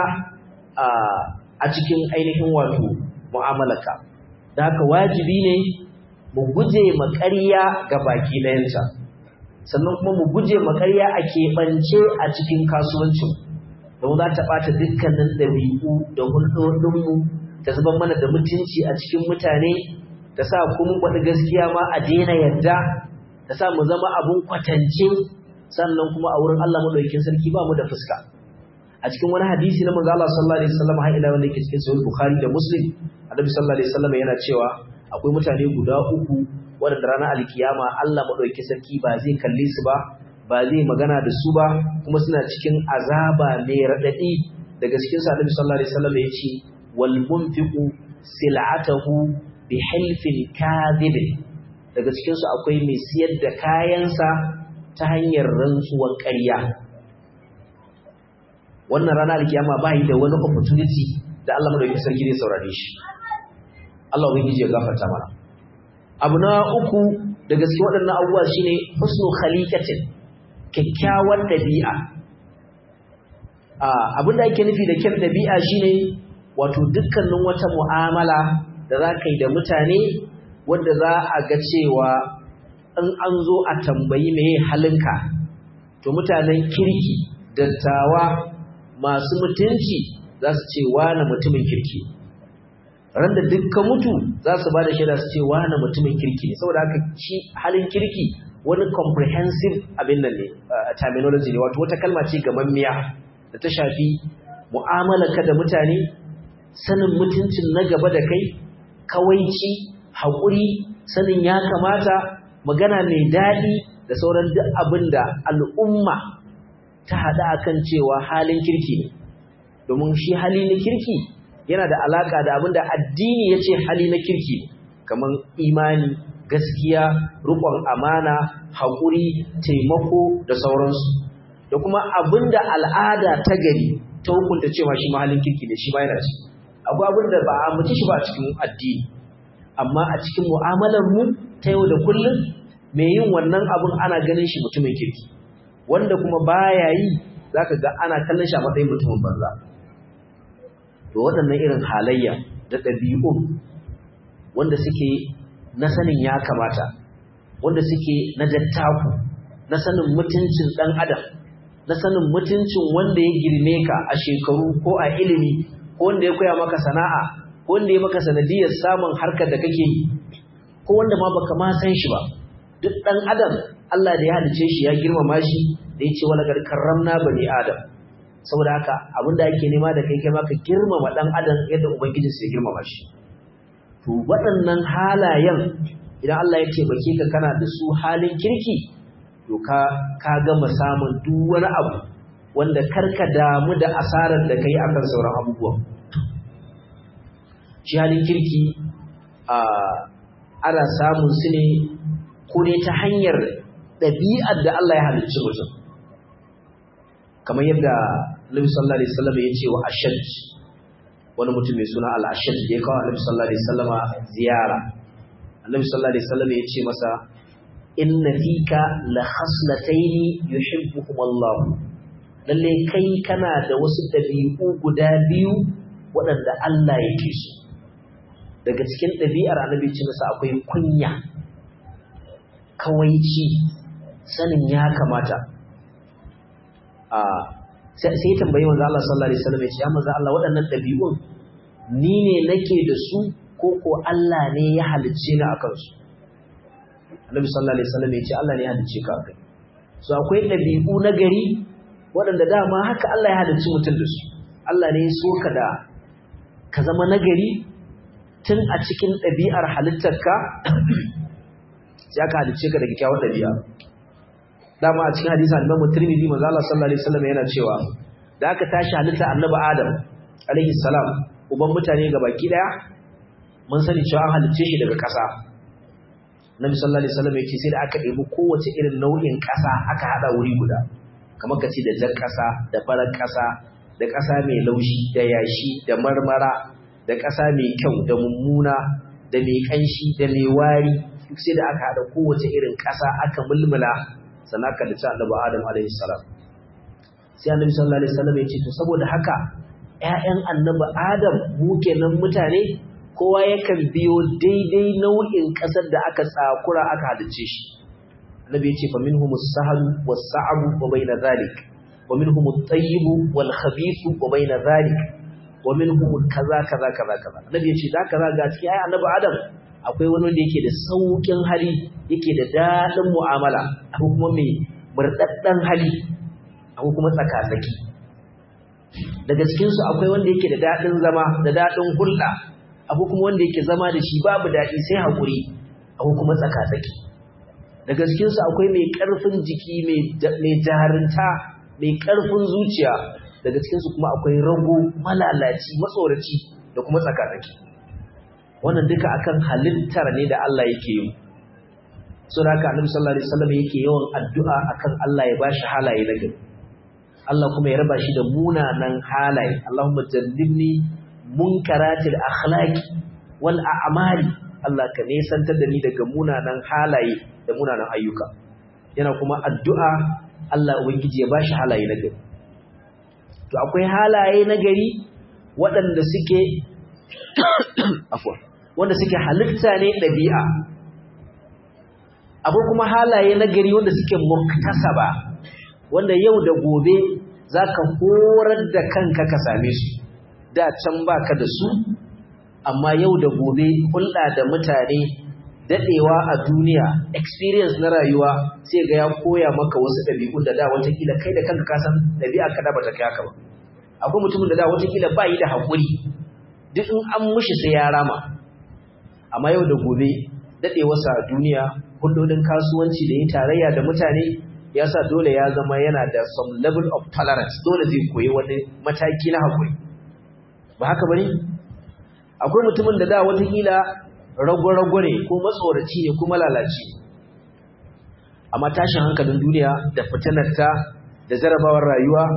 a cikin ainihin wato mu'amalaka da haka wajibi ne mu guje maƙarya ga baki ɗayanta sannan kuma mu guje maƙarya a keɓance a cikin kasuwancin don za ta ɓata dukkanin ɗabi'u da hulɗoɗinmu ta zubar mana da mutunci a cikin mutane ta sa kuma faɗi gaskiya ma a daina yarda ta sa mu zama abun kwatance sannan kuma a wurin Allah madaukakin sarki ba mu da fuska a cikin wani hadisi na manzo Allah sallallahu alaihi wasallam har ila wanda yake cikin sahih Bukhari da Muslim Annabi sallallahu alaihi wasallam yana cewa akwai mutane guda uku waɗanda ranar alkiyama Allah madaukakin sarki ba zai kalle su ba ba zai magana da su ba kuma suna cikin azaba mai radadi daga cikin sa Annabi sallallahu alaihi wasallam ya ce wal munfiqu sil'atahu bi halfin kadhib daga cikin su akwai mai siyar da kayansa ta hanyar rantsuwar ƙarya wannan rana alkiyama ba yi da wani opportunity da Allah madaukakin sarki zai saurare shi Allah ubangiji ya gafarta mana abu na uku daga cikin waɗannan abubuwa shine husnu khaliqatin kyakkyawar dabi'a abin da ake nufi da kyan dabi'a shine wato dukkanin wata mu'amala da za ka yi da mutane wanda za a ga cewa in an zo a tambayi meye halinka to mutanen kirki dattawa masu mutunci za su ce wane mutumin kirki ran da dukkan mutu za su ba da shaida su ce wane mutumin kirki ne saboda haka shi halin kirki wani comprehensive abin nan ne terminology ne wato wata kalma ce gamammiya da ta shafi mu'amalarka da mutane sanin mutuncin na gaba da kai kawaici haƙuri sanin ya kamata magana mai daɗi da sauran duk abin da al'umma ta haɗa akan cewa halin kirki ne domin shi hali na kirki yana da alaƙa da abin da addini ya ce hali na kirki kamar imani gaskiya riƙon amana haƙuri taimako da sauransu da kuma abin da al'ada ta gari ta hukunta cewa shi mahalin kirki ne shi ma yana ci akwai abin da ba a mutu shi ba a cikin addini amma a cikin mu'amalar mu ta yau da kullum mai yin wannan abin ana ganin shi mutumin kirki wanda kuma baya yi zaka ga ana kallon shi a matsayin mutumin banza to waɗannan irin halayya da ɗabi'un wanda suke na sanin ya kamata wanda suke na dattaku na sanin mutuncin ɗan adam na sanin mutuncin wanda ya girme ka a shekaru ko a ilimi ko wanda ya koya maka sana'a ko wanda ya maka sanadiyar samun harkar da kake yi ko wanda ma baka ma san shi ba duk ɗan adam Allah da ya halice shi ya girmama shi da ya ce wala gar karramna bani adam saboda haka abinda ake nema da kai kai ma ka girmama ɗan adam yadda ubangijinsa ya girmama shi to waɗannan halayen idan Allah ya taimake ka kana da su halin kirki to ka ka gama samun duk wani abu wanda karka damu da asarar da kai akan sauran abubuwan shi halin kirki a ana samun su ne ko ne ta hanyar ɗabi'ar da Allah ya halicci mutum kamar yadda Nabi sallallahu alaihi wasallam ya ce wa ashad wani mutum mai suna al-ashad da ya kawo Nabi sallallahu alaihi wasallam ziyara Annabi sallallahu alaihi wasallam ya ce masa inna fika la khaslataini yuhibbuhum Allah lalle kai kana da wasu dabi'u guda biyu waɗanda Allah yake so daga cikin ɗabi'ar Annabi ce masa akwai kunya kawaici sanin ya kamata a sai tambayi manzo Allah sallallahu alaihi wasallam ya ce ya manzo Allah waɗannan ɗabi'un ni ne nake da su ko ko Allah ne ya halicce ni akan su Annabi sallallahu alaihi wasallam ya ce Allah ne ya halicce ka akai so akwai ɗabi'u na gari waɗanda dama haka Allah ya halicci mutum da su Allah ne ya so ka da ka zama nagari tun a cikin ɗabi'ar halittarka sai aka halicce ka da kyakkyawar ɗabi'a dama a cikin hadisi Imam Tirmidhi manzo Allah sallallahu alaihi wasallam yana cewa da aka tashi halitta Annabi Adam alaihi salam uban mutane gabaki daya mun sani cewa an halicce shi daga ƙasa Nabi sallallahu alaihi wasallam yake sai da aka ɗebi kowace irin nau'in ƙasa aka hada wuri guda kamar kace da jar ƙasa da farar ƙasa da ƙasa mai laushi da yashi da marmara da ƙasa mai kyau da mummuna da mai ƙanshi da mai wari duk sai da aka hada kowace irin ƙasa aka mulmula sannan aka dace Annabi Adam alaihi salam sai Annabi sallallahu alaihi wasallam ya ce to saboda haka ƴaƴan Annabi Adam mu kenan mutane kowa yakan biyo daidai nau'in ƙasar da aka tsakura aka halice shi annabi yace fa minhum as-sahal was-sa'ab wa bayna dhalik wa minhum at-tayyib wal-khabith wa bayna dhalik wa minhum kaza kaza kaza kaza annabi yace da kaza ga cikin ai annabi adam akwai wani wanda yake da saukin hali yake da dadin mu'amala akwai kuma mai murdaddan hali akwai kuma tsakatsaki daga cikin su akwai wanda yake da dadin zama da dadin hulɗa abu kuma wanda yake zama da shi babu daɗi sai haƙuri abu kuma tsaka-tsaki da gaskinsu akwai mai ƙarfin jiki mai jaharinta mai ƙarfin zuciya daga cikinsu kuma akwai rago malalaci matsoraci da kuma tsaka-tsaki wannan duka akan halittar ne da Allah yake yi so da haka annabi sallallahu alaihi wasallam yake yawan addu'a akan Allah ya bashi halaye na gari Allah kuma ya raba shi da munanan halaye Allahumma jallibni munkaratil akhlaqi wal a'mali Allah ka nesantar da ni daga munanan halaye da munanan ayyuka yana kuma addu'a Allah ubangiji ya bashi halaye na gari to akwai halaye na gari waɗanda suke afwa wanda suke halitta ne ɗabi'a akwai kuma halaye na gari wanda suke muktasaba wanda yau da gobe zaka horar da kanka ka same su da can baka da su amma yau da gobe hulɗa da mutane daɗewa a duniya experience na rayuwa sai ga ya koya maka wasu ɗabi'un da da watakila kai da kanka kasan ɗabi'a ka da bata kai haka ba akwai mutumin da da watakila ba yi da haƙuri duk in an mushi sai ya rama amma yau da gobe daɗewarsa a duniya hulɗoɗin kasuwanci da yin tarayya da mutane ya sa dole ya zama yana da some level of tolerance dole zai koyi wani mataki na haƙuri ba haka bane akwai mutumin da da watakila rago-rago ne ko matsoraci ne ko malalaci amma tashin hankalin duniya da fitinarta da jarabawar rayuwa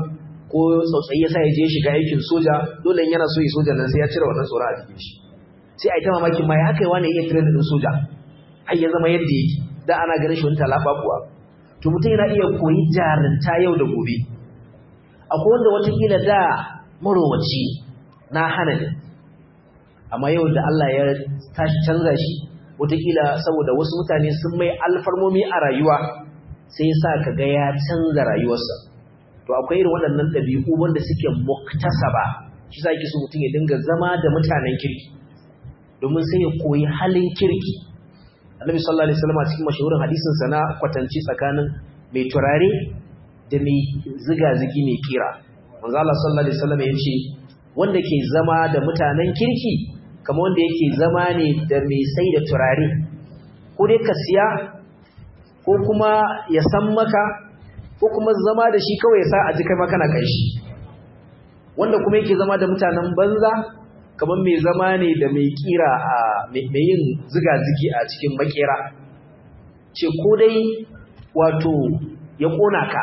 ko tsautsayi yasa ya je shiga aikin soja dole yana so yi soja nan sai ya cire wannan tsoron a jikin shi sai a yi ta mamakin ma ya haka yi wani iya training din soja har ya zama yadda yake da ana ganin shi wani talaba kuwa to mutum yana iya koyi jarinta yau da gobe akwai wanda watakila da marowaci na hana ne amma yau da Allah ya tashi canza shi watakila saboda wasu mutane sun mai alfarmomi a rayuwa sai ya sa ka ga ya canza rayuwarsa to akwai irin waɗannan ɗabi'u wanda suke muktasaba shi sa ki so mutum ya dinga zama da mutanen kirki domin sai ya koyi halin kirki annabi sallallahu alaihi wasallam a cikin mashahurin hadisin sa na kwatanci tsakanin mai turare da mai ziga-zigi mai kira manzo Allah sallallahu alaihi wasallam ya ce wanda ke zama da mutanen kirki kamar wanda yake zama ne da mai sai da turare ko dai ka siya ko kuma ya san maka ko kuma zama da shi kawai ya sa a ji kai makana kai shi wanda kuma yake zama da mutanen banza kamar mai zama ne da mai kira a mai yin ziga-zigi a cikin makera ce ko dai wato ya kona ka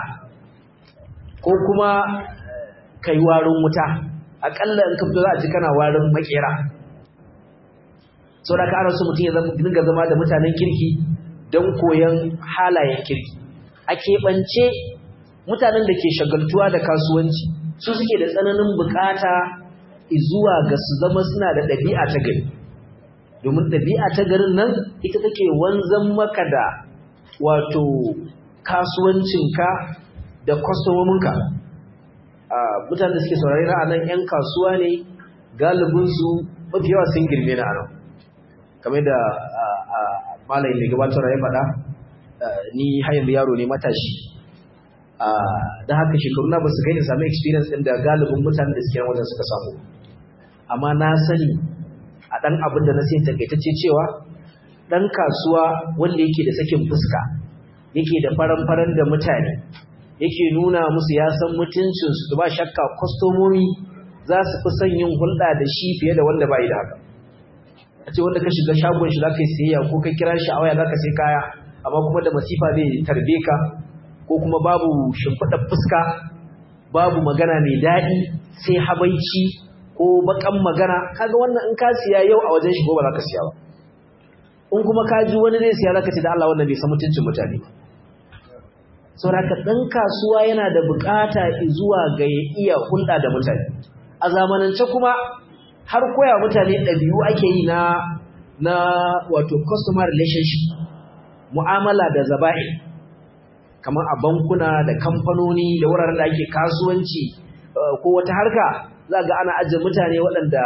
ko kuma kai warin wuta akalla in ka fito za a ji kana warin makera saboda ka ana so mutum ya dinga zama da mutanen kirki don koyon halayen kirki a keɓance mutanen da ke shagaltuwa da kasuwanci su suke da tsananin bukata zuwa ga su zama suna da ɗabi'a ta gari domin ɗabi'a ta garin nan ita take wanzan maka da wato kasuwancinka da kwastomominka mutane da suke saurari na nan 'yan kasuwa ne galibinsu mafi yawa sun girme na nan kamar da malayi mai gabatar ya faɗa ni hayan yaro ne matashi da haka shekaru na ba su kai da sami experience ɗin da galibin mutane da suke wajen suka samu amma na sani a ɗan abin da na sai takaitacce cewa ɗan kasuwa wanda yake da sakin fuska yake da faran-faran da mutane yake nuna musu ya san mutuncinsu ba shakka kwastomomi za su fi son yin hulɗa da shi fiye da wanda ba yi da haka a ce wanda ka shiga shagon shi za ka yi siyayya ko ka kira shi a waya za ka sai kaya amma kuma da masifa zai tarbe ka ko kuma babu shimfiɗar fuska babu magana mai daɗi sai habaici ko bakan magana kaga wannan in ka siya yau a wajen shi ko ba za ka siya ba in kuma ka ji wani zai siya za ka ce da Allah wannan bai san mutuncin mutane ba sauraka ɗan kasuwa yana da buƙata zuwa ga ya iya hulɗa da mutane a zamanance kuma har koya mutane ɗabi'u ake yi na na wato customer relationship mu'amala da zaba'i kamar a bankuna da kamfanoni da wuraren da ake kasuwanci ko wata harka za ga ana ajiye mutane waɗanda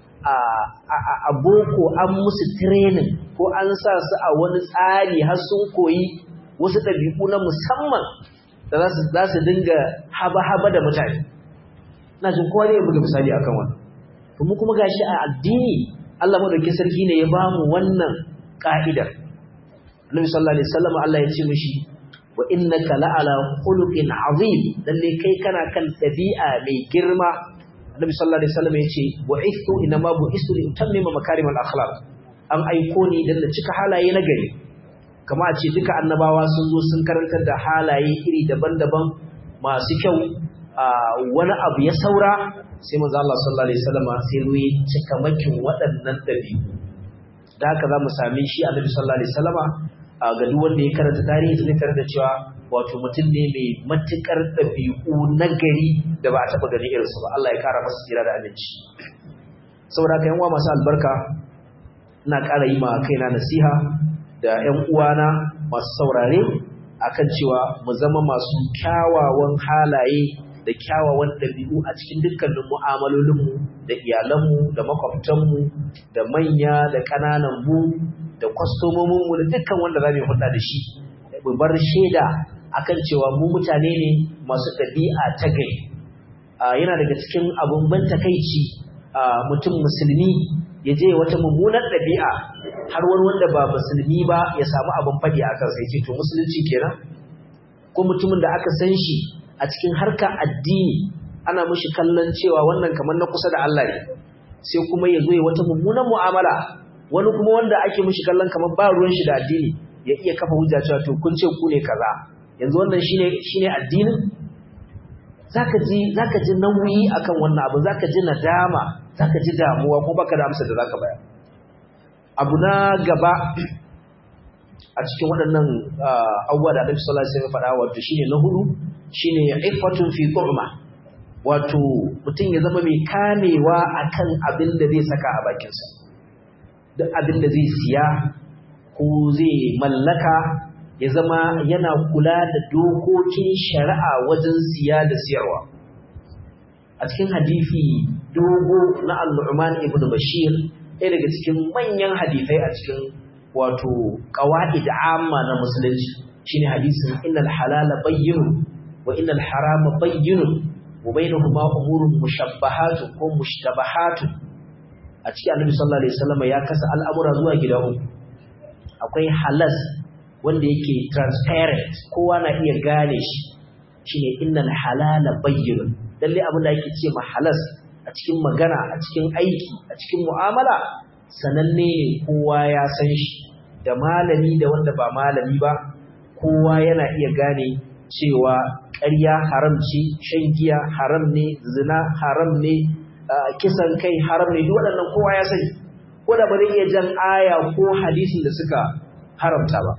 a boko an musu training ko an sa su a wani tsari har sun koyi wasu ɗabi'u na musamman da za su dinga haba-haba da mutane na jin kowa ne ya buga misali akan wannan to mu kuma gashi a addini Allah madaukakin sarki ne ya ba mu wannan ka'idar Annabi sallallahu alaihi wasallam Allah ya ce mishi wa innaka la'ala khuluqin azim lalle kai kana kan dabi'a mai girma Annabi sallallahu alaihi wasallam ya ce bu'ithu inma bu'istu li utammima makarimal akhlaq an aiko ni dan da cika halaye na gari kama a ce duka annabawa sun zo sun karantar da halaye iri daban-daban masu kyau wani abu ya saura sai manzo Allah sallallahu alaihi wasallam sai ruwi cika makin waɗannan dabi'u da haka zamu sami shi Annabi sallallahu alaihi wasallam ga duk wanda ya karanta tarihi zai tarar da cewa wato mutum ne mai matukar dabi'u na gari da ba a taba gani irin su ba Allah ya kara masa tsira da aminci saboda haka yan uwa masu albarka ina ƙara yi ma kaina nasiha da ƴan uwana masu saurare akan cewa mu zama masu kyawawan halaye da kyawawan ɗabi'u a cikin dukkanin mu'amalolinmu da iyalanmu da makwabtanmu da manya da ƙananan mu da kwastomominmu da dukkan wanda za mu hulɗa da shi mu bar shaida akan cewa mu mutane ne masu ɗabi'a ta gari yana daga cikin abun ban takaici mutum musulmi ya je wata mummunar ɗabi'a har wani wanda ba musulmi ba ya samu abin faɗi a kansa ya ce to musulunci kenan ko mutumin da aka san shi a cikin harka addini ana mushi kallon cewa wannan kamar na kusa da Allah ne sai kuma ya zo ya wata mummunan mu'amala wani kuma wanda ake mushi kallon kamar ba ruwan shi da addini ya iya kafa hujja cewa to kun ce ku ne kaza yanzu wannan shine shine addinin zaka ji zaka ji nauyi akan wannan abu zaka ji nadama zaka ji damuwa ko baka da amsa da zaka bayar abu na gaba a cikin waɗannan abubuwa da Annabi sallallahu alaihi wasallam faɗa wato shine na hudu shine iffatun fi tu'ma wato mutum ya zama mai kamewa akan abin da zai saka a bakinsa duk abin da zai siya ko zai mallaka ya zama yana kula da dokokin shari'a wajen siya da siyarwa a cikin hadisi dogo na al-Nu'man ibn Bashir ɗaya daga cikin manyan hadisai a cikin wato qawaid amma na musulunci shine hadisin innal halala bayyinun wa innal harama bayyinun wa bainahuma umurun mushabbahatun ko mushtabahatun a cikin Annabi sallallahu alaihi wasallam ya kasa al'amura zuwa gida uku akwai halas wanda yake transparent kowa na iya gane shi shine innal halala bayyinun lalle abin da yake ce ma halas a cikin magana a cikin aiki a cikin mu'amala sananne ne kowa ya san shi da malami da wanda ba malami ba kowa yana iya gane cewa ƙarya haram ce shan giya haram ne zina haram ne kisan kai haram ne duk waɗannan kowa ya sani ko da ba zai iya jan aya ko hadisin da suka haramta ba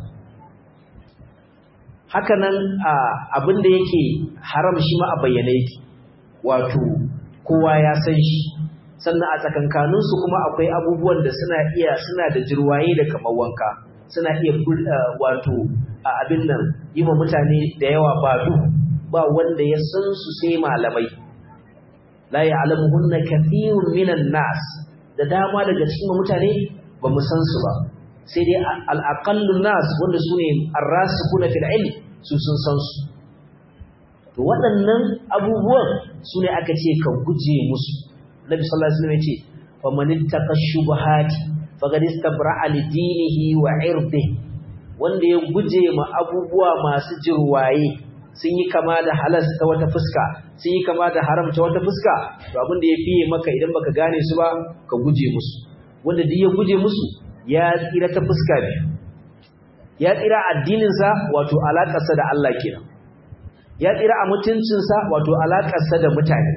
haka nan abin da yake haram shi ma a bayyane yake wato kowa ya san shi sannan a tsakankaninsu kuma akwai abubuwan da suna iya suna da jirwaye da kamar wanka suna iya wato a abin nan yi wa mutane da yawa ba duhu ba wanda ya san su sai malamai la ya'lamuhunna kathirun minan nas da dama daga cikin mutane ba mu san su ba sai dai al-aqallun nas wanda sune ar-rasikuna fil ilm su sun san su to waɗannan abubuwan sune aka ce ka guje musu Nabi sallallahu alaihi wasallam yace fa man ittaqa shubuhati faqad istabra'a li dinihi wa 'irdihi wanda ya guje ma abubuwa masu jirwaye sun yi kama da halas ta wata fuska sun yi kama da haram ta wata fuska to abin da ya fiye maka idan baka gane su ba ka guje musu wanda duk ya guje musu ya tsira ta fuska biyu ya tsira addininsa wato alaƙarsa da Allah kenan ya tsira a mutuncinsa wato alaƙarsa da mutane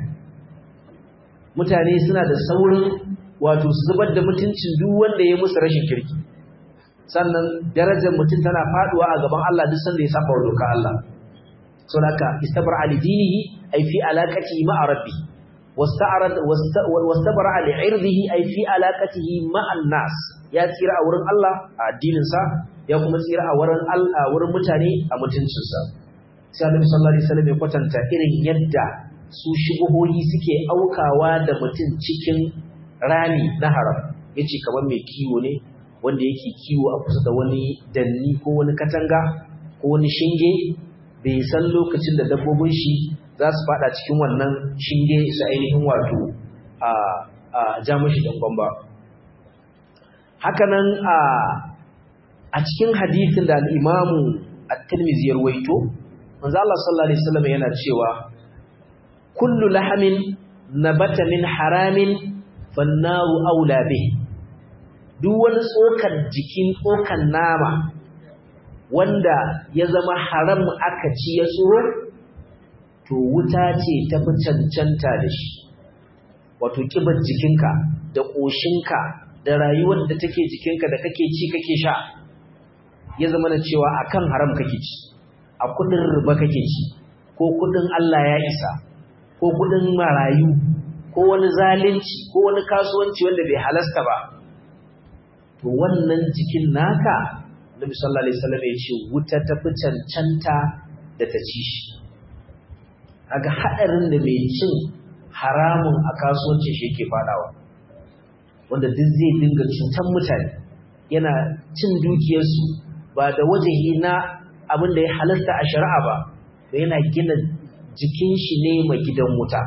mutane suna da saurin wato su zubar da mutuncin duk wanda ya musu rashin kirki sannan darajar mutum tana faduwa a gaban Allah duk sanda ya saba wa doka Allah so haka istabra ali dinihi ay fi alaqatihi ma'a rabbi wasta'arad wastabra ali irdihi ay fi alaqatihi ma'an nas ya tsira a wurin Allah a addinin sa ya kuma tsira a wurin Allah wurin mutane a mutuncin sa sai Annabi sallallahu alaihi wasallam ya kwatanta irin yadda su shubuhohi suke aukawa da mutum cikin rami na haram yace kamar mai kiwo ne wanda yake kiwo a kusa da wani danni ko wani katanga ko wani shinge bai san lokacin da dabbobin shi za su fada cikin wannan shinge su ainihin wato a a ja mashi dangon ba hakanan a a cikin hadisin da al-imamu at-tirmidhi ya rawaito manzo Allah sallallahu alaihi wasallam yana cewa kullu lahamin nabata min haramin fannaru aula bihi duk wani tsokar jikin tsokan nama wanda ya zama haram aka ci ya tsoro to wuta ce ta fi cancanta da shi wato kibar jikinka da ƙoshinka da rayuwar da take jikinka da kake ci kake sha ya zama na cewa akan haram kake ci a kudin riba kake ci ko kudin Allah ya isa ko kudin marayu ko wani zalunci ko wani kasuwanci wanda bai halasta ba to wannan jikin naka Nabi sallallahu alaihi wasallam ya ce wuta ta fi cancanta da ta ci shi kaga hadarin da mai cin haramun a kasuwancin shi yake fadawa wanda duk zai dinga cutan mutane yana cin dukiyarsu ba da wajehi na abin da ya halasta a shari'a ba to yana gina jikin shi ne mai gidan wuta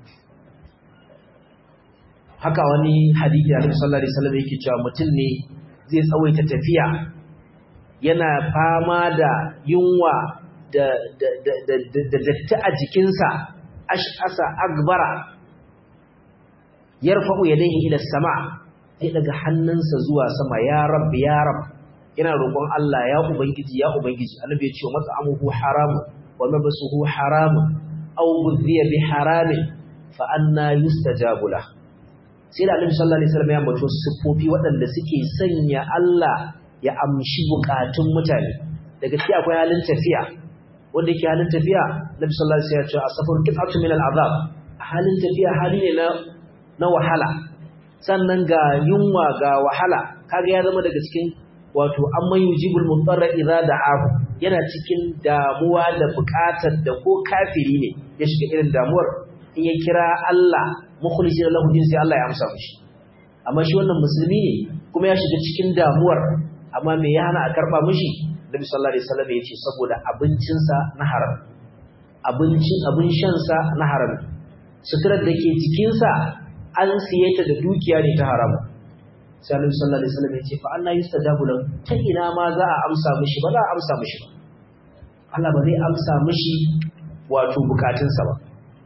haka wani hadisi da sallallahu alaihi wasallam yake cewa mutum ne zai tsawaita tafiya yana fama da yunwa da da da da da datti a jikinsa ash'asa akbara yarfa'u yadayhi ila sama sai daga hannunsa zuwa sama ya rab ya rab ina roƙon Allah ya ubangiji ya ubangiji annabi ya ce mat'amuhu haram wa mabsuhu haram aw budhiya bi haramin fa anna yustajabu lah sai da Annabi sallallahu alaihi wasallam ya ambato siffofi waɗanda suke sanya Allah ya amshi bukatun mutane daga ciki akwai halin tafiya wanda yake halin tafiya Nabi sallallahu alaihi wasallam ya ce asafar qit'atu min al'azab halin tafiya hali ne na na wahala sannan ga yunwa ga wahala kaga ya zama daga cikin wato amman yujibul mutarra idza da'ahu yana cikin damuwa da bukatar da ko kafiri ne ya shiga irin damuwar in ya kira Allah mukhlisin lahu din sai Allah ya amsa mishi amma shi wannan musulmi ne kuma ya shiga cikin damuwar amma me ya hana a karba mishi Nabi sallallahu alaihi wasallam ya ce saboda abincinsa na haram abincin abin shansa na haram suturar da ke jikinsa an siye ta da dukiya ne ta haram sai Annabi sallallahu alaihi wasallam ya ce fa anna yustajabu lahu ta ina ma za a amsa mishi ba za a amsa mishi ba Allah ba zai amsa mishi wato bukatunsa ba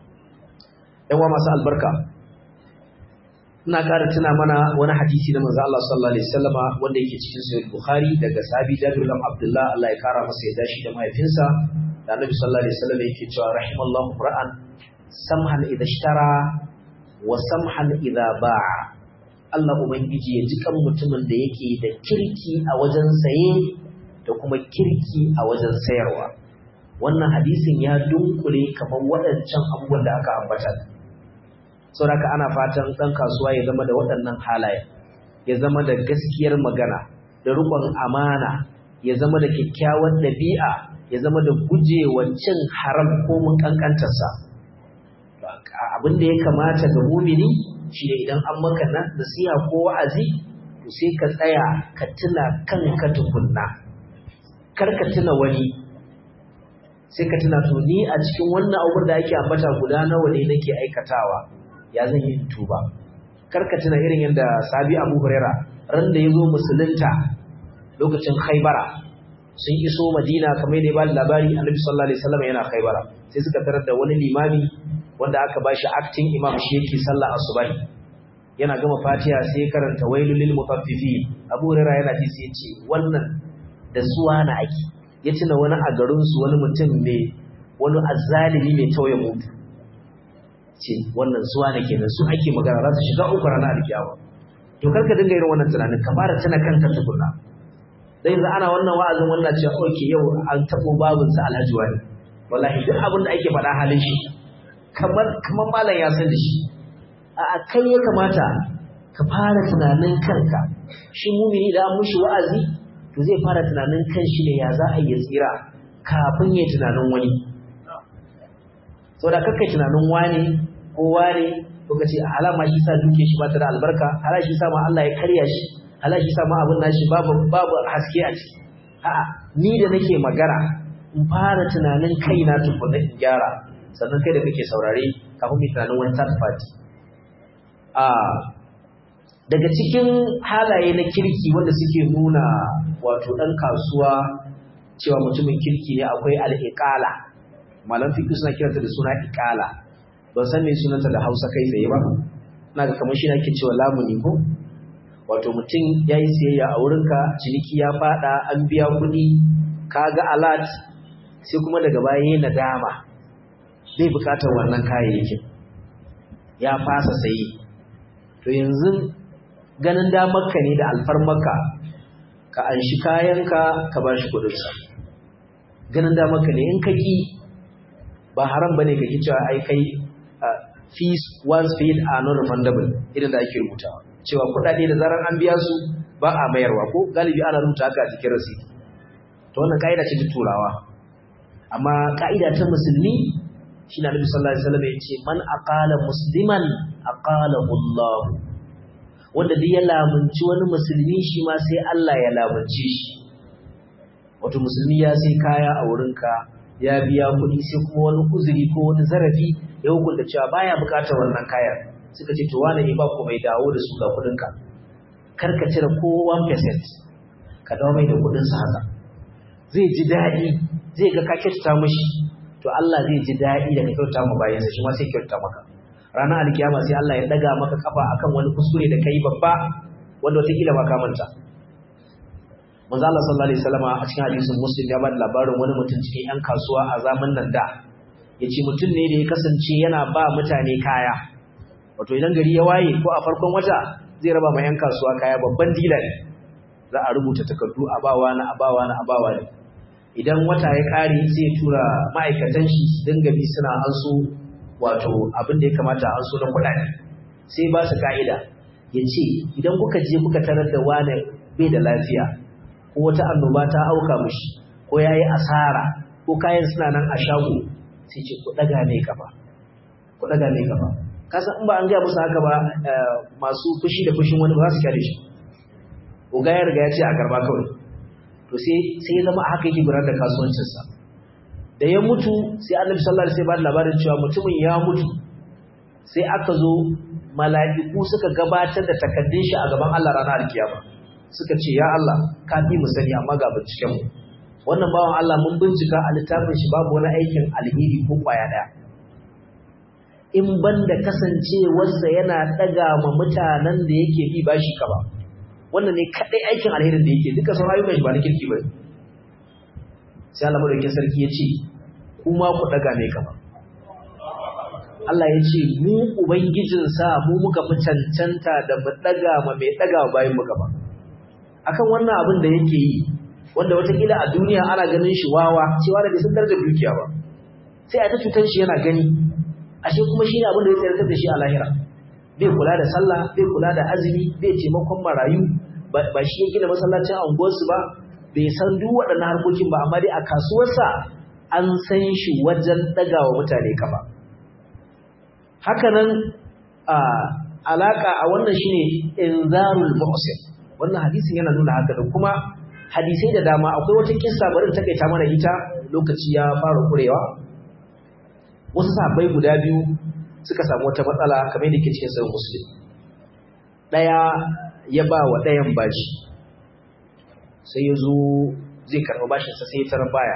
yawa masu albarka ina ƙara tuna mana wani hadisi na manzo Allah sallallahu alaihi wasallama wanda yake cikin sahih Bukhari daga sahabi Jabir bin Abdullah Allah ya kara masa ya dashi da mahaifinsa da Annabi sallallahu alaihi wasallam yake cewa rahimallahu ra'an samhan idha ishtara wa samhan idha ba'a Allah ubangiji ya ji kan mutumin da yake da kirki a wajen saye da kuma kirki a wajen sayarwa wannan hadisin ya dunkule kamar waɗancan abubuwan da aka ambata saboda ana fatan ɗan kasuwa ya zama da waɗannan halaye ya zama da gaskiyar magana da riƙon amana ya zama da kyakkyawar ɗabi'a ya zama da gujewa cin haram ko mun ƙanƙantarsa abin da ya kamata ga mumini shi ne idan an maka nan nasiha ko wa'azi to sai ka tsaya ka tuna kanka tukunna kar ka tuna wani sai ka tuna to ni a cikin wannan abubuwan da ake ambata guda nawa ne nake aikatawa ya zan yi tuba karka tuna irin yadda sabi abu huraira ran da ya zo musulunta lokacin khaibara sun iso madina kamar yadda ya ba labari annabi sallallahu alaihi wasallam yana khaibara sai suka tarar da wani limami wanda aka ba shi acting imam shi yake sallah asubahi yana gama fatiha sai karanta wailul lil mutaffifin abu huraira yana ji sai ya ce wannan da suwa na ake ya tuna wani a garin su wani mutum mai wani azzalimi mai tauye mutu ce wannan zuwa ne kenan su ake magana za su shiga uku ranar alkiyama to kar ka dinga irin wannan tunanin ka fara tuna kanka tukunna dai yanzu ana wannan wa'azin wannan cewa okay yau an tabo babun sa alhaji wani wallahi duk abin da ake faɗa halin shi kamar kamar malam ya san da shi a kai ya kamata ka fara tunanin kanka shi mumini da an mushi wa'azi to zai fara tunanin kan shi ne ya za a yi tsira kafin ya tunanin wani saboda kakkai tunanin wani ko wane ko kace alama shi sa duke shi ba ta da albarka hala shi sa ma Allah ya karya shi hala shi sa ma abin nashi babu babu haske a ciki a'a ni da nake magana in fara tunanin kaina tukunna in gyara sannan kai da kake saurare kafin mu tunanin wani third party a daga cikin halaye na kirki wanda suke nuna wato dan kasuwa cewa mutumin kirki ne akwai al-iqala malam fiqh suna kiranta da suna iqala ban san me sunanta da Hausa kai tsaye ba ina ga kamar shi ne ake cewa lamuni ko wato mutum yayi siyayya a wurinka ciniki ya fada an biya kuɗi kaga alert sai kuma daga baya yayin nadama bai bukatar wannan kayayyakin ya fasa sayi to yanzu ganin damarka ne da alfarmarka ka anshi kayanka ka bashi kuɗinsa ganin damarka ne in ka ki ba haram bane kake cewa ai kai fees once paid are not refundable idan da ake rubutawa cewa kudade da zaran an biya su ba a mayarwa ko galibi ana rubuta haka a cikin receipt to wannan kaida ce ta turawa amma kaida ta musulmi shine Annabi sallallahu alaihi wasallam yace man aqala musliman aqalahu Allah wanda duk ya lamunci wani musulmi shi ma sai Allah ya lamunce shi wato musulmi ya sai kaya a wurinka ya biya kuɗi sai kuma wani uzuri ko wani zarafi ya hukunta cewa baya buƙatar wannan kayan suka ce to wani ne ba ku mai dawo da su ga kuɗinka kar ka cire ko 1% ka dawo mai da kuɗinsa haka zai ji daɗi zai ga ka kyautata mishi to Allah zai ji daɗi da ka kyautata ma bayansa shi ma sai kyautata maka ranar alkiyama sai Allah ya daga maka kafa akan wani kuskure da kai babba wanda wataƙila ba ka manta manzo Allah sallallahu alaihi wasallam a cikin hadisin Muslim ya bada labarin wani mutum cikin ƴan kasuwa a zamanin nan da yace mutum ne da ya kasance yana ba mutane kaya wato idan gari ya waye ko a farkon wata zai raba ma yan kasuwa kaya babban dila ne za a rubuta takardu a bawa na a bawa na a bawa ne idan wata ya kare sai tura ma'aikatan shi su dinga bi suna anso wato abin da ya kamata an so na kuɗaɗe sai ba su ka'ida ya ce idan kuka je kuka tarar da wane bai da lafiya ko wata annoba ta auka mushi ko ya yi asara ko kayan suna nan a shago sai ce ku ɗaga mai kafa ku ɗaga mai kafa kasan in ba an gaya musu haka ba masu fushi da fushin wani ba za su kyale shi uga ya riga ya ce a karba kawai to sai sai ya zama haka yake gudanar da kasuwancinsa da ya mutu sai annabi sallallahu alaihi wasallam labarin cewa mutumin ya mutu sai aka zo mala'iku suka gabatar da takaddun shi a gaban Allah ranar alkiyama suka ce ya Allah ka fi mu sani amma ga binciken mu wannan bawan Allah mun bincika a littafin shi babu wani aikin alheri ko kwaya daya in banda kasancewarsa yana daga ma mutanen da yake bi bashi ka ba wannan ne kadai aikin alherin da yake duka sauran ayyukan shi ba na kirki ba sai Allah madaukakin sarki ya ce kuma ku daga mai kama Allah ya ce mu ubangijin sa mu muka fi cancanta da mu daga ma mai daga bayan mu gaba akan wannan abin da yake yi wanda watakila a duniya ana ganin shi wawa cewa da sun darajar dukiya ba sai a ta cutar shi yana gani ashe kuma shi ne abin da ya tsayar da shi a lahira bai kula da sallah bai kula da azumi bai taimakon marayu ba shi ya gina masallacin unguwarsu ba bai san duk waɗannan harkokin ba amma dai a kasuwarsa an san shi wajen ɗaga wa mutane kafa hakanan a alaƙa a wannan shine inzarul muhsin wannan hadisin yana nuna haka da kuma hadisai da dama akwai wata kissa bari ta kaita mana ita lokaci ya fara kurewa wasu sahabbai guda biyu suka samu wata matsala kamar yadda ke cikin sahih muslim daya ya ba wa dayan bashi sai ya zo zai karɓi bashinsa sai ya tarar baya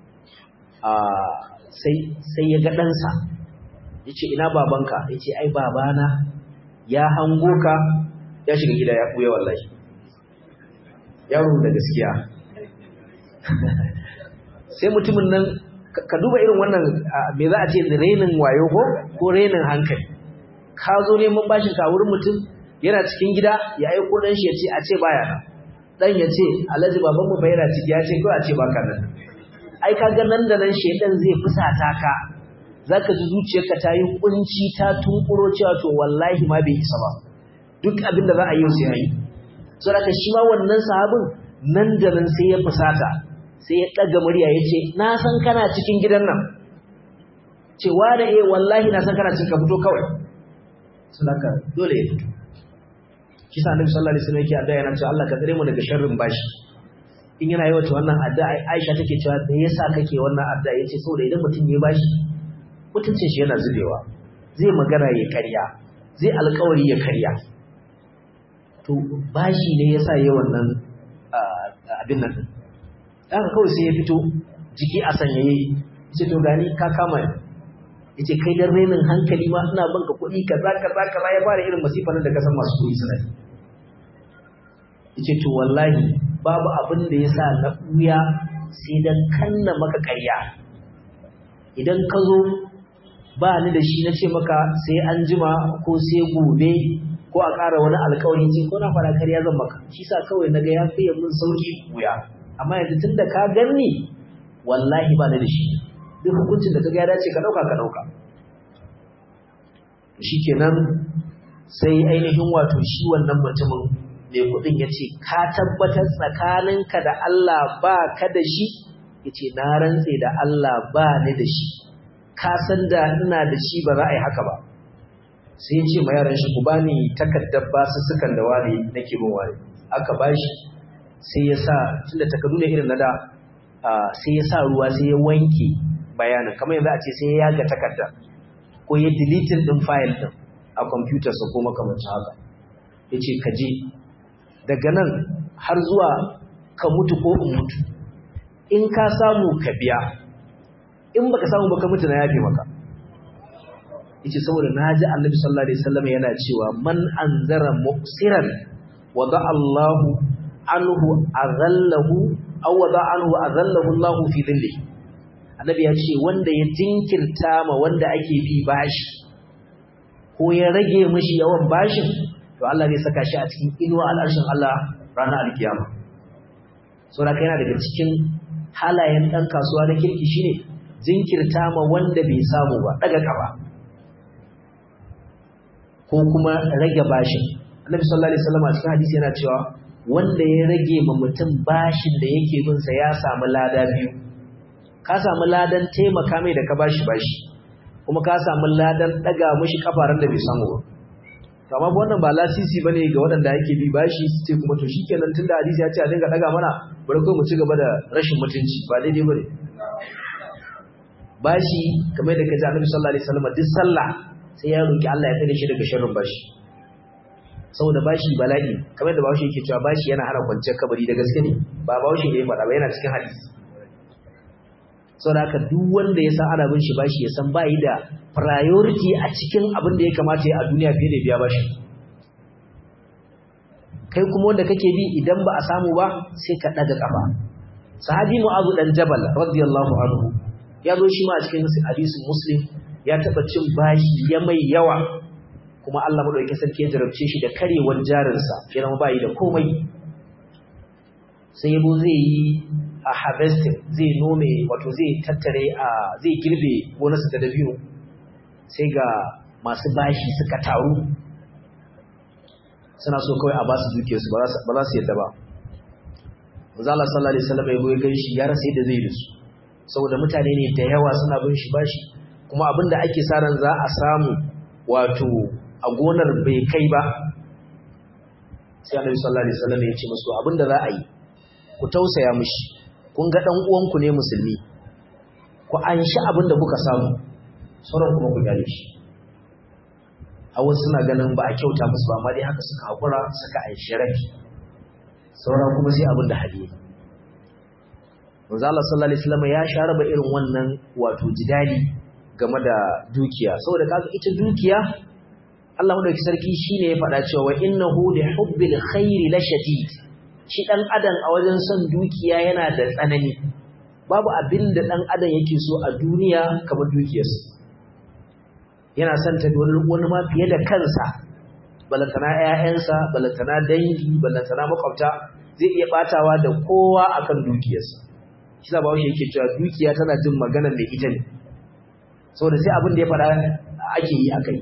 sai ya ga ɗansa ya ce ina babanka ya ce ai babana ya hango ka ya shiga gida ya ɓuya wallahi yaro da gaskiya sai mutumin nan ka duba irin wannan me za a ce renin wayo ko ko renin hankali ka zo neman bashin ka wurin mutum yana cikin gida ya aiko ɗan shi ya ce a ce baya nan dan ya ce alhaji babanmu fa yana ciki ya ce ko a ce baka nan ai kaga nan da nan shedan zai fusata ka zaka ji zuciyarka ta yi kunci ta tunkuro cewa to wallahi ma bai isa ba duk abin da za a yi sai yi so da shi ma wannan sahabin nan da nan sai ya fusata sai ya daga murya ya ce na san kana cikin gidan nan cewa da eh wallahi na san kana cikin ka fito kawai so dole ya fito shi sa annabi sallallahu alaihi wasallam yake addu'a yana cewa Allah ka tsare mu daga sharrin bashi in yana yawa wannan addu'a Aisha take cewa me yasa kake wannan addu'a yace saboda idan mutum ya bashi mutuncin shi yana zubewa zai magana ya karya zai alƙawari ya karya to bashi ne yasa yayi wannan abin nan haka kawai sai ya fito jiki a sanyaye yace to gani ka kama ni yace kai dan renin hankali ma ina banka kuɗi kaza kaza kaza ya fara irin masifar da kasan masu kuɗi suna yi yace to wallahi babu abin da yasa na buya sai dan kanna maka ƙarya idan ka zo ba ni da shi na ce maka sai an jima ko sai gobe ko a ƙara wani alƙawari ce ko na fara ƙarya zan maka shi sa kawai naga ya fiye mun sauki buya amma yanzu tunda ka ganni wallahi ba ni da shi duk hukuncin da kaga ya dace ka dauka ka dauka shikenan sai ainihin wato shi wannan mutumin mai kudin yace ka tabbatar tsakaninka da Allah ba ka da shi yace na rantse da Allah ba ni da shi ka san da ina da shi ba za a yi haka ba sai yace ma yaran shi ku bani takaddar basu sukan da wani nake bin wani aka bashi sai ya sa tunda takardu ne irin na da sai ya sa ruwa sai ya wanke bayanin kamar yanzu a ce sai ya yaga takarda ko ya deleting din file din a computer sa ko makamancin haka yace ka je daga nan har zuwa ka mutu ko in mutu in ka samu ka biya in baka samu baka mutu na yafe maka yace saboda naji Annabi sallallahu alaihi wasallam yana cewa man anzara muqsiran wada Allahu anhu azallahu aw wada anhu azallahu Allahu fi dhillihi annabi ya ce wanda ya jinkirta ma wanda ake bi bashi ko ya rage mishi yawan bashin to Allah zai saka shi a cikin inuwa al'arshin Allah ranar alkiyama saboda kai yana daga cikin halayen dan kasuwa na kirki shine jinkirta ma wanda bai samu ba daga kafa ko kuma rage bashin Annabi sallallahu alaihi wasallam a cikin hadisi yana cewa wanda ya rage ma mutum bashin da yake bin sa ya samu lada biyu ka samu ladan taimaka mai da ka bashi bashi kuma ka samu ladan daga mishi kafaran da bai samu ba to amma wannan ba lasisi bane ga waɗanda yake bi bashi su ce kuma to shikenan tunda hadisi ya ce a dinga daga mana bari ko mu ci gaba da rashin mutunci ba daidai bane bashi kamar da kaji Annabi sallallahu alaihi wasallam duk sallah sai ya roki Allah ya tsare shi daga sharrin bashi saboda bashi bala'i kamar da bashi yake cewa bashi yana hana kwanciyar kabari da gaske ne ba bashi ne ya faɗa ba yana cikin hadisi saboda haka duk wanda ya san ana bin shi bashi ya san bai da priority a cikin abin da ya kamata ya a duniya fiye da biya bashi kai kuma wanda kake bi idan ba a samu ba sai ka daga kafa sahabi mu'azu dan jabal radiyallahu anhu ya zo shi ma a cikin hadisin muslim ya taba cin bashi ya mai yawa kuma Allah madaukakin sarki ya jarabce shi da karewar jarinsa ya zama bai da komai sai yabo zai yi a harvesting zai nome wato zai tattare a zai girbe gonarsa da dabino sai ga masu bashi suka taru suna so kawai a ba su dukiyarsu ba za su yadda ba Mazala sallallahu alaihi wasallam ya goyi ganshi ya rasa yadda zai dasu saboda mutane ne da yawa suna bin shi bashi kuma abinda ake sa ran za a samu wato a gonar bai kai ba sai Annabi sallallahu alaihi wasallam ya ce musu abinda za a yi ku tausaya mishi kun ga dan uwanku ne musulmi ku anshi abinda kuka samu sauran kuma ku gane shi a wasu suna ganin ba a kyauta musu ba amma dai haka suka haƙura suka anshi rafi sauran kuma sai abin da hali manzo Allah sallallahu alaihi wasallam ya sha raba irin wannan wato jidali game da dukiya saboda kaga ita dukiya Allah madauki sarki shine ya faɗa cewa wa innahu li hubbil khairi la shadid shi dan adam a wajen son dukiya yana da tsanani babu abin da dan adam yake so a duniya kamar dukiyarsa yana son ta wani ma fiye da kansa balantana ƴaƴansa balantana dangi balantana makwabta zai iya batawa da kowa akan dukiyarsa shi sa bawo yake cewa dukiya tana jin maganar mai ita ne saboda sai abin da ya faɗa ake yi akai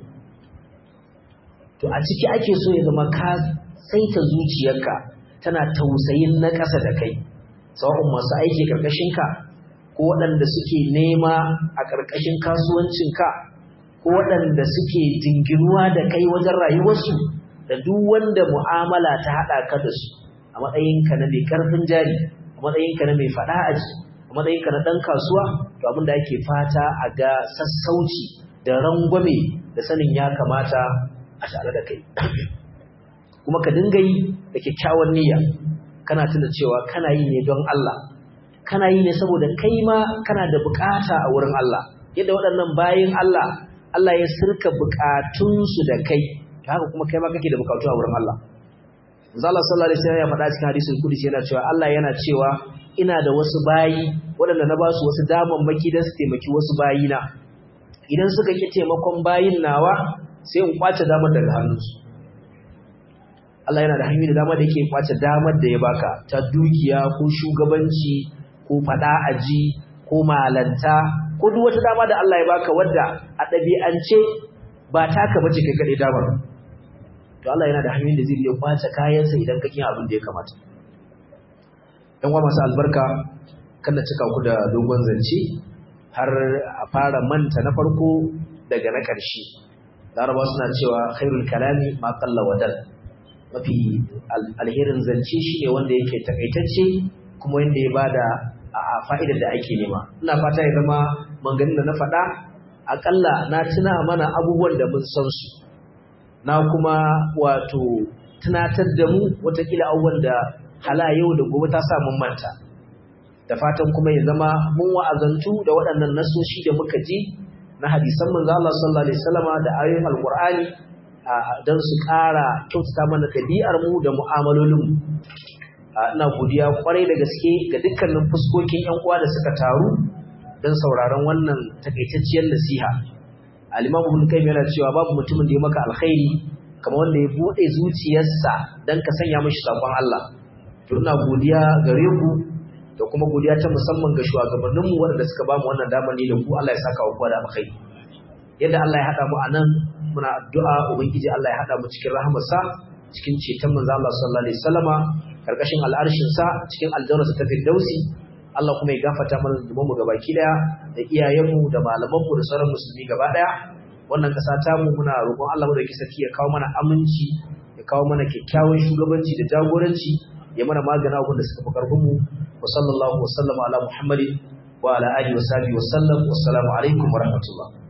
to a ciki ake so ya zama ka saita zuciyarka tana tausayin na ƙasa da kai sawa'un masu aiki ƙarƙashinka ko waɗanda suke nema a ƙarƙashin kasuwancinka ko waɗanda suke jinginuwa da kai wajen rayuwarsu da duk wanda mu'amala ta haɗa ka da su a matsayinka na mai ƙarfin jari a matsayinka na mai faɗa aji a matsayinka na ɗan kasuwa to abin da ake fata a ga sassauci da rangwame da sanin ya kamata a tare da kai kuma ka dinga yi da kyakkyawan niyya kana tuna cewa kana yi ne don Allah kana yi ne saboda kai ma kana da bukata a wurin Allah yadda waɗannan bayin Allah Allah ya sirka bukatunsu da kai haka kuma kai ma kake da bukatu a wurin Allah Allah sallallahu alaihi wasallam ya faɗa cikin hadisin kudus yana cewa Allah yana cewa ina da wasu bayi waɗanda na ba su wasu damammaki don su taimaki wasu bayina idan suka ki taimakon bayin nawa sai in kwace damar daga hannunsu Allah yana da hanyoyi da dama da yake kwace damar da ya baka ta dukiya ko shugabanci ko fada aji ko malanta ko duk wata dama da Allah ya baka wadda a ɗabi'ance ba taka bace kai kaɗai damar to Allah yana da hanyoyin da zai iya kwace kayansa idan ka kiyan abin da ya kamata ɗan uwa masu albarka kan cika ku da dogon zance har a fara manta na farko daga na ƙarshe laraba suna cewa khairul kalami ma qalla wadal mafi alherin zance shine wanda yake takaitacce kuma wanda ya bada a fa'idar da ake nema ina fata ya zama manganin da na faɗa akalla na tuna mana abubuwan da mun san su na kuma wato tunatar da mu watakila abubuwan da hala yau da gobe ta sa mun manta da fatan kuma ya zama mun wa'azantu da waɗannan nasoshi da muka ji na hadisan manzo Allah sallallahu alaihi wasallama da ayoyin alqur'ani don su ƙara kyautata mana ɗabi'ar mu da mu'amalolin mu ina godiya kwarai da gaske ga dukkanin fuskokin ƴan uwa da suka taru don sauraron wannan takaitacciyar nasiha al-imamu ibn qayyim yana cewa babu mutumin da ya maka alkhairi kamar wanda ya bude zuciyarsa dan ka sanya mishi sakon Allah to ina godiya gare ku da kuma godiya ta musamman ga shugabannin mu wanda suka bamu wannan damar ne da ku Allah ya saka wa da alkhairi yadda Allah ya hada mu anan muna addu'a ubangiji Allah ya hada mu cikin rahamarsa cikin ceton manzo Allah sallallahu alaihi wasallama karkashin al'arshin sa cikin aljanna ta firdausi Allah kuma ya gafarta mana zunubanmu gabaki daya da iyayenmu da malamanmu da sauran musulmi gaba daya wannan kasa ta mu muna roƙon Allah madauki sarki ya kawo mana aminci ya kawo mana kyakkyawan shugabanci da jagoranci ya mana magana abin da suka fi karfin mu wa sallallahu wa sallama ala muhammadin wa ala alihi wa sahbihi wa sallam wassalamu alaikum wa rahmatullah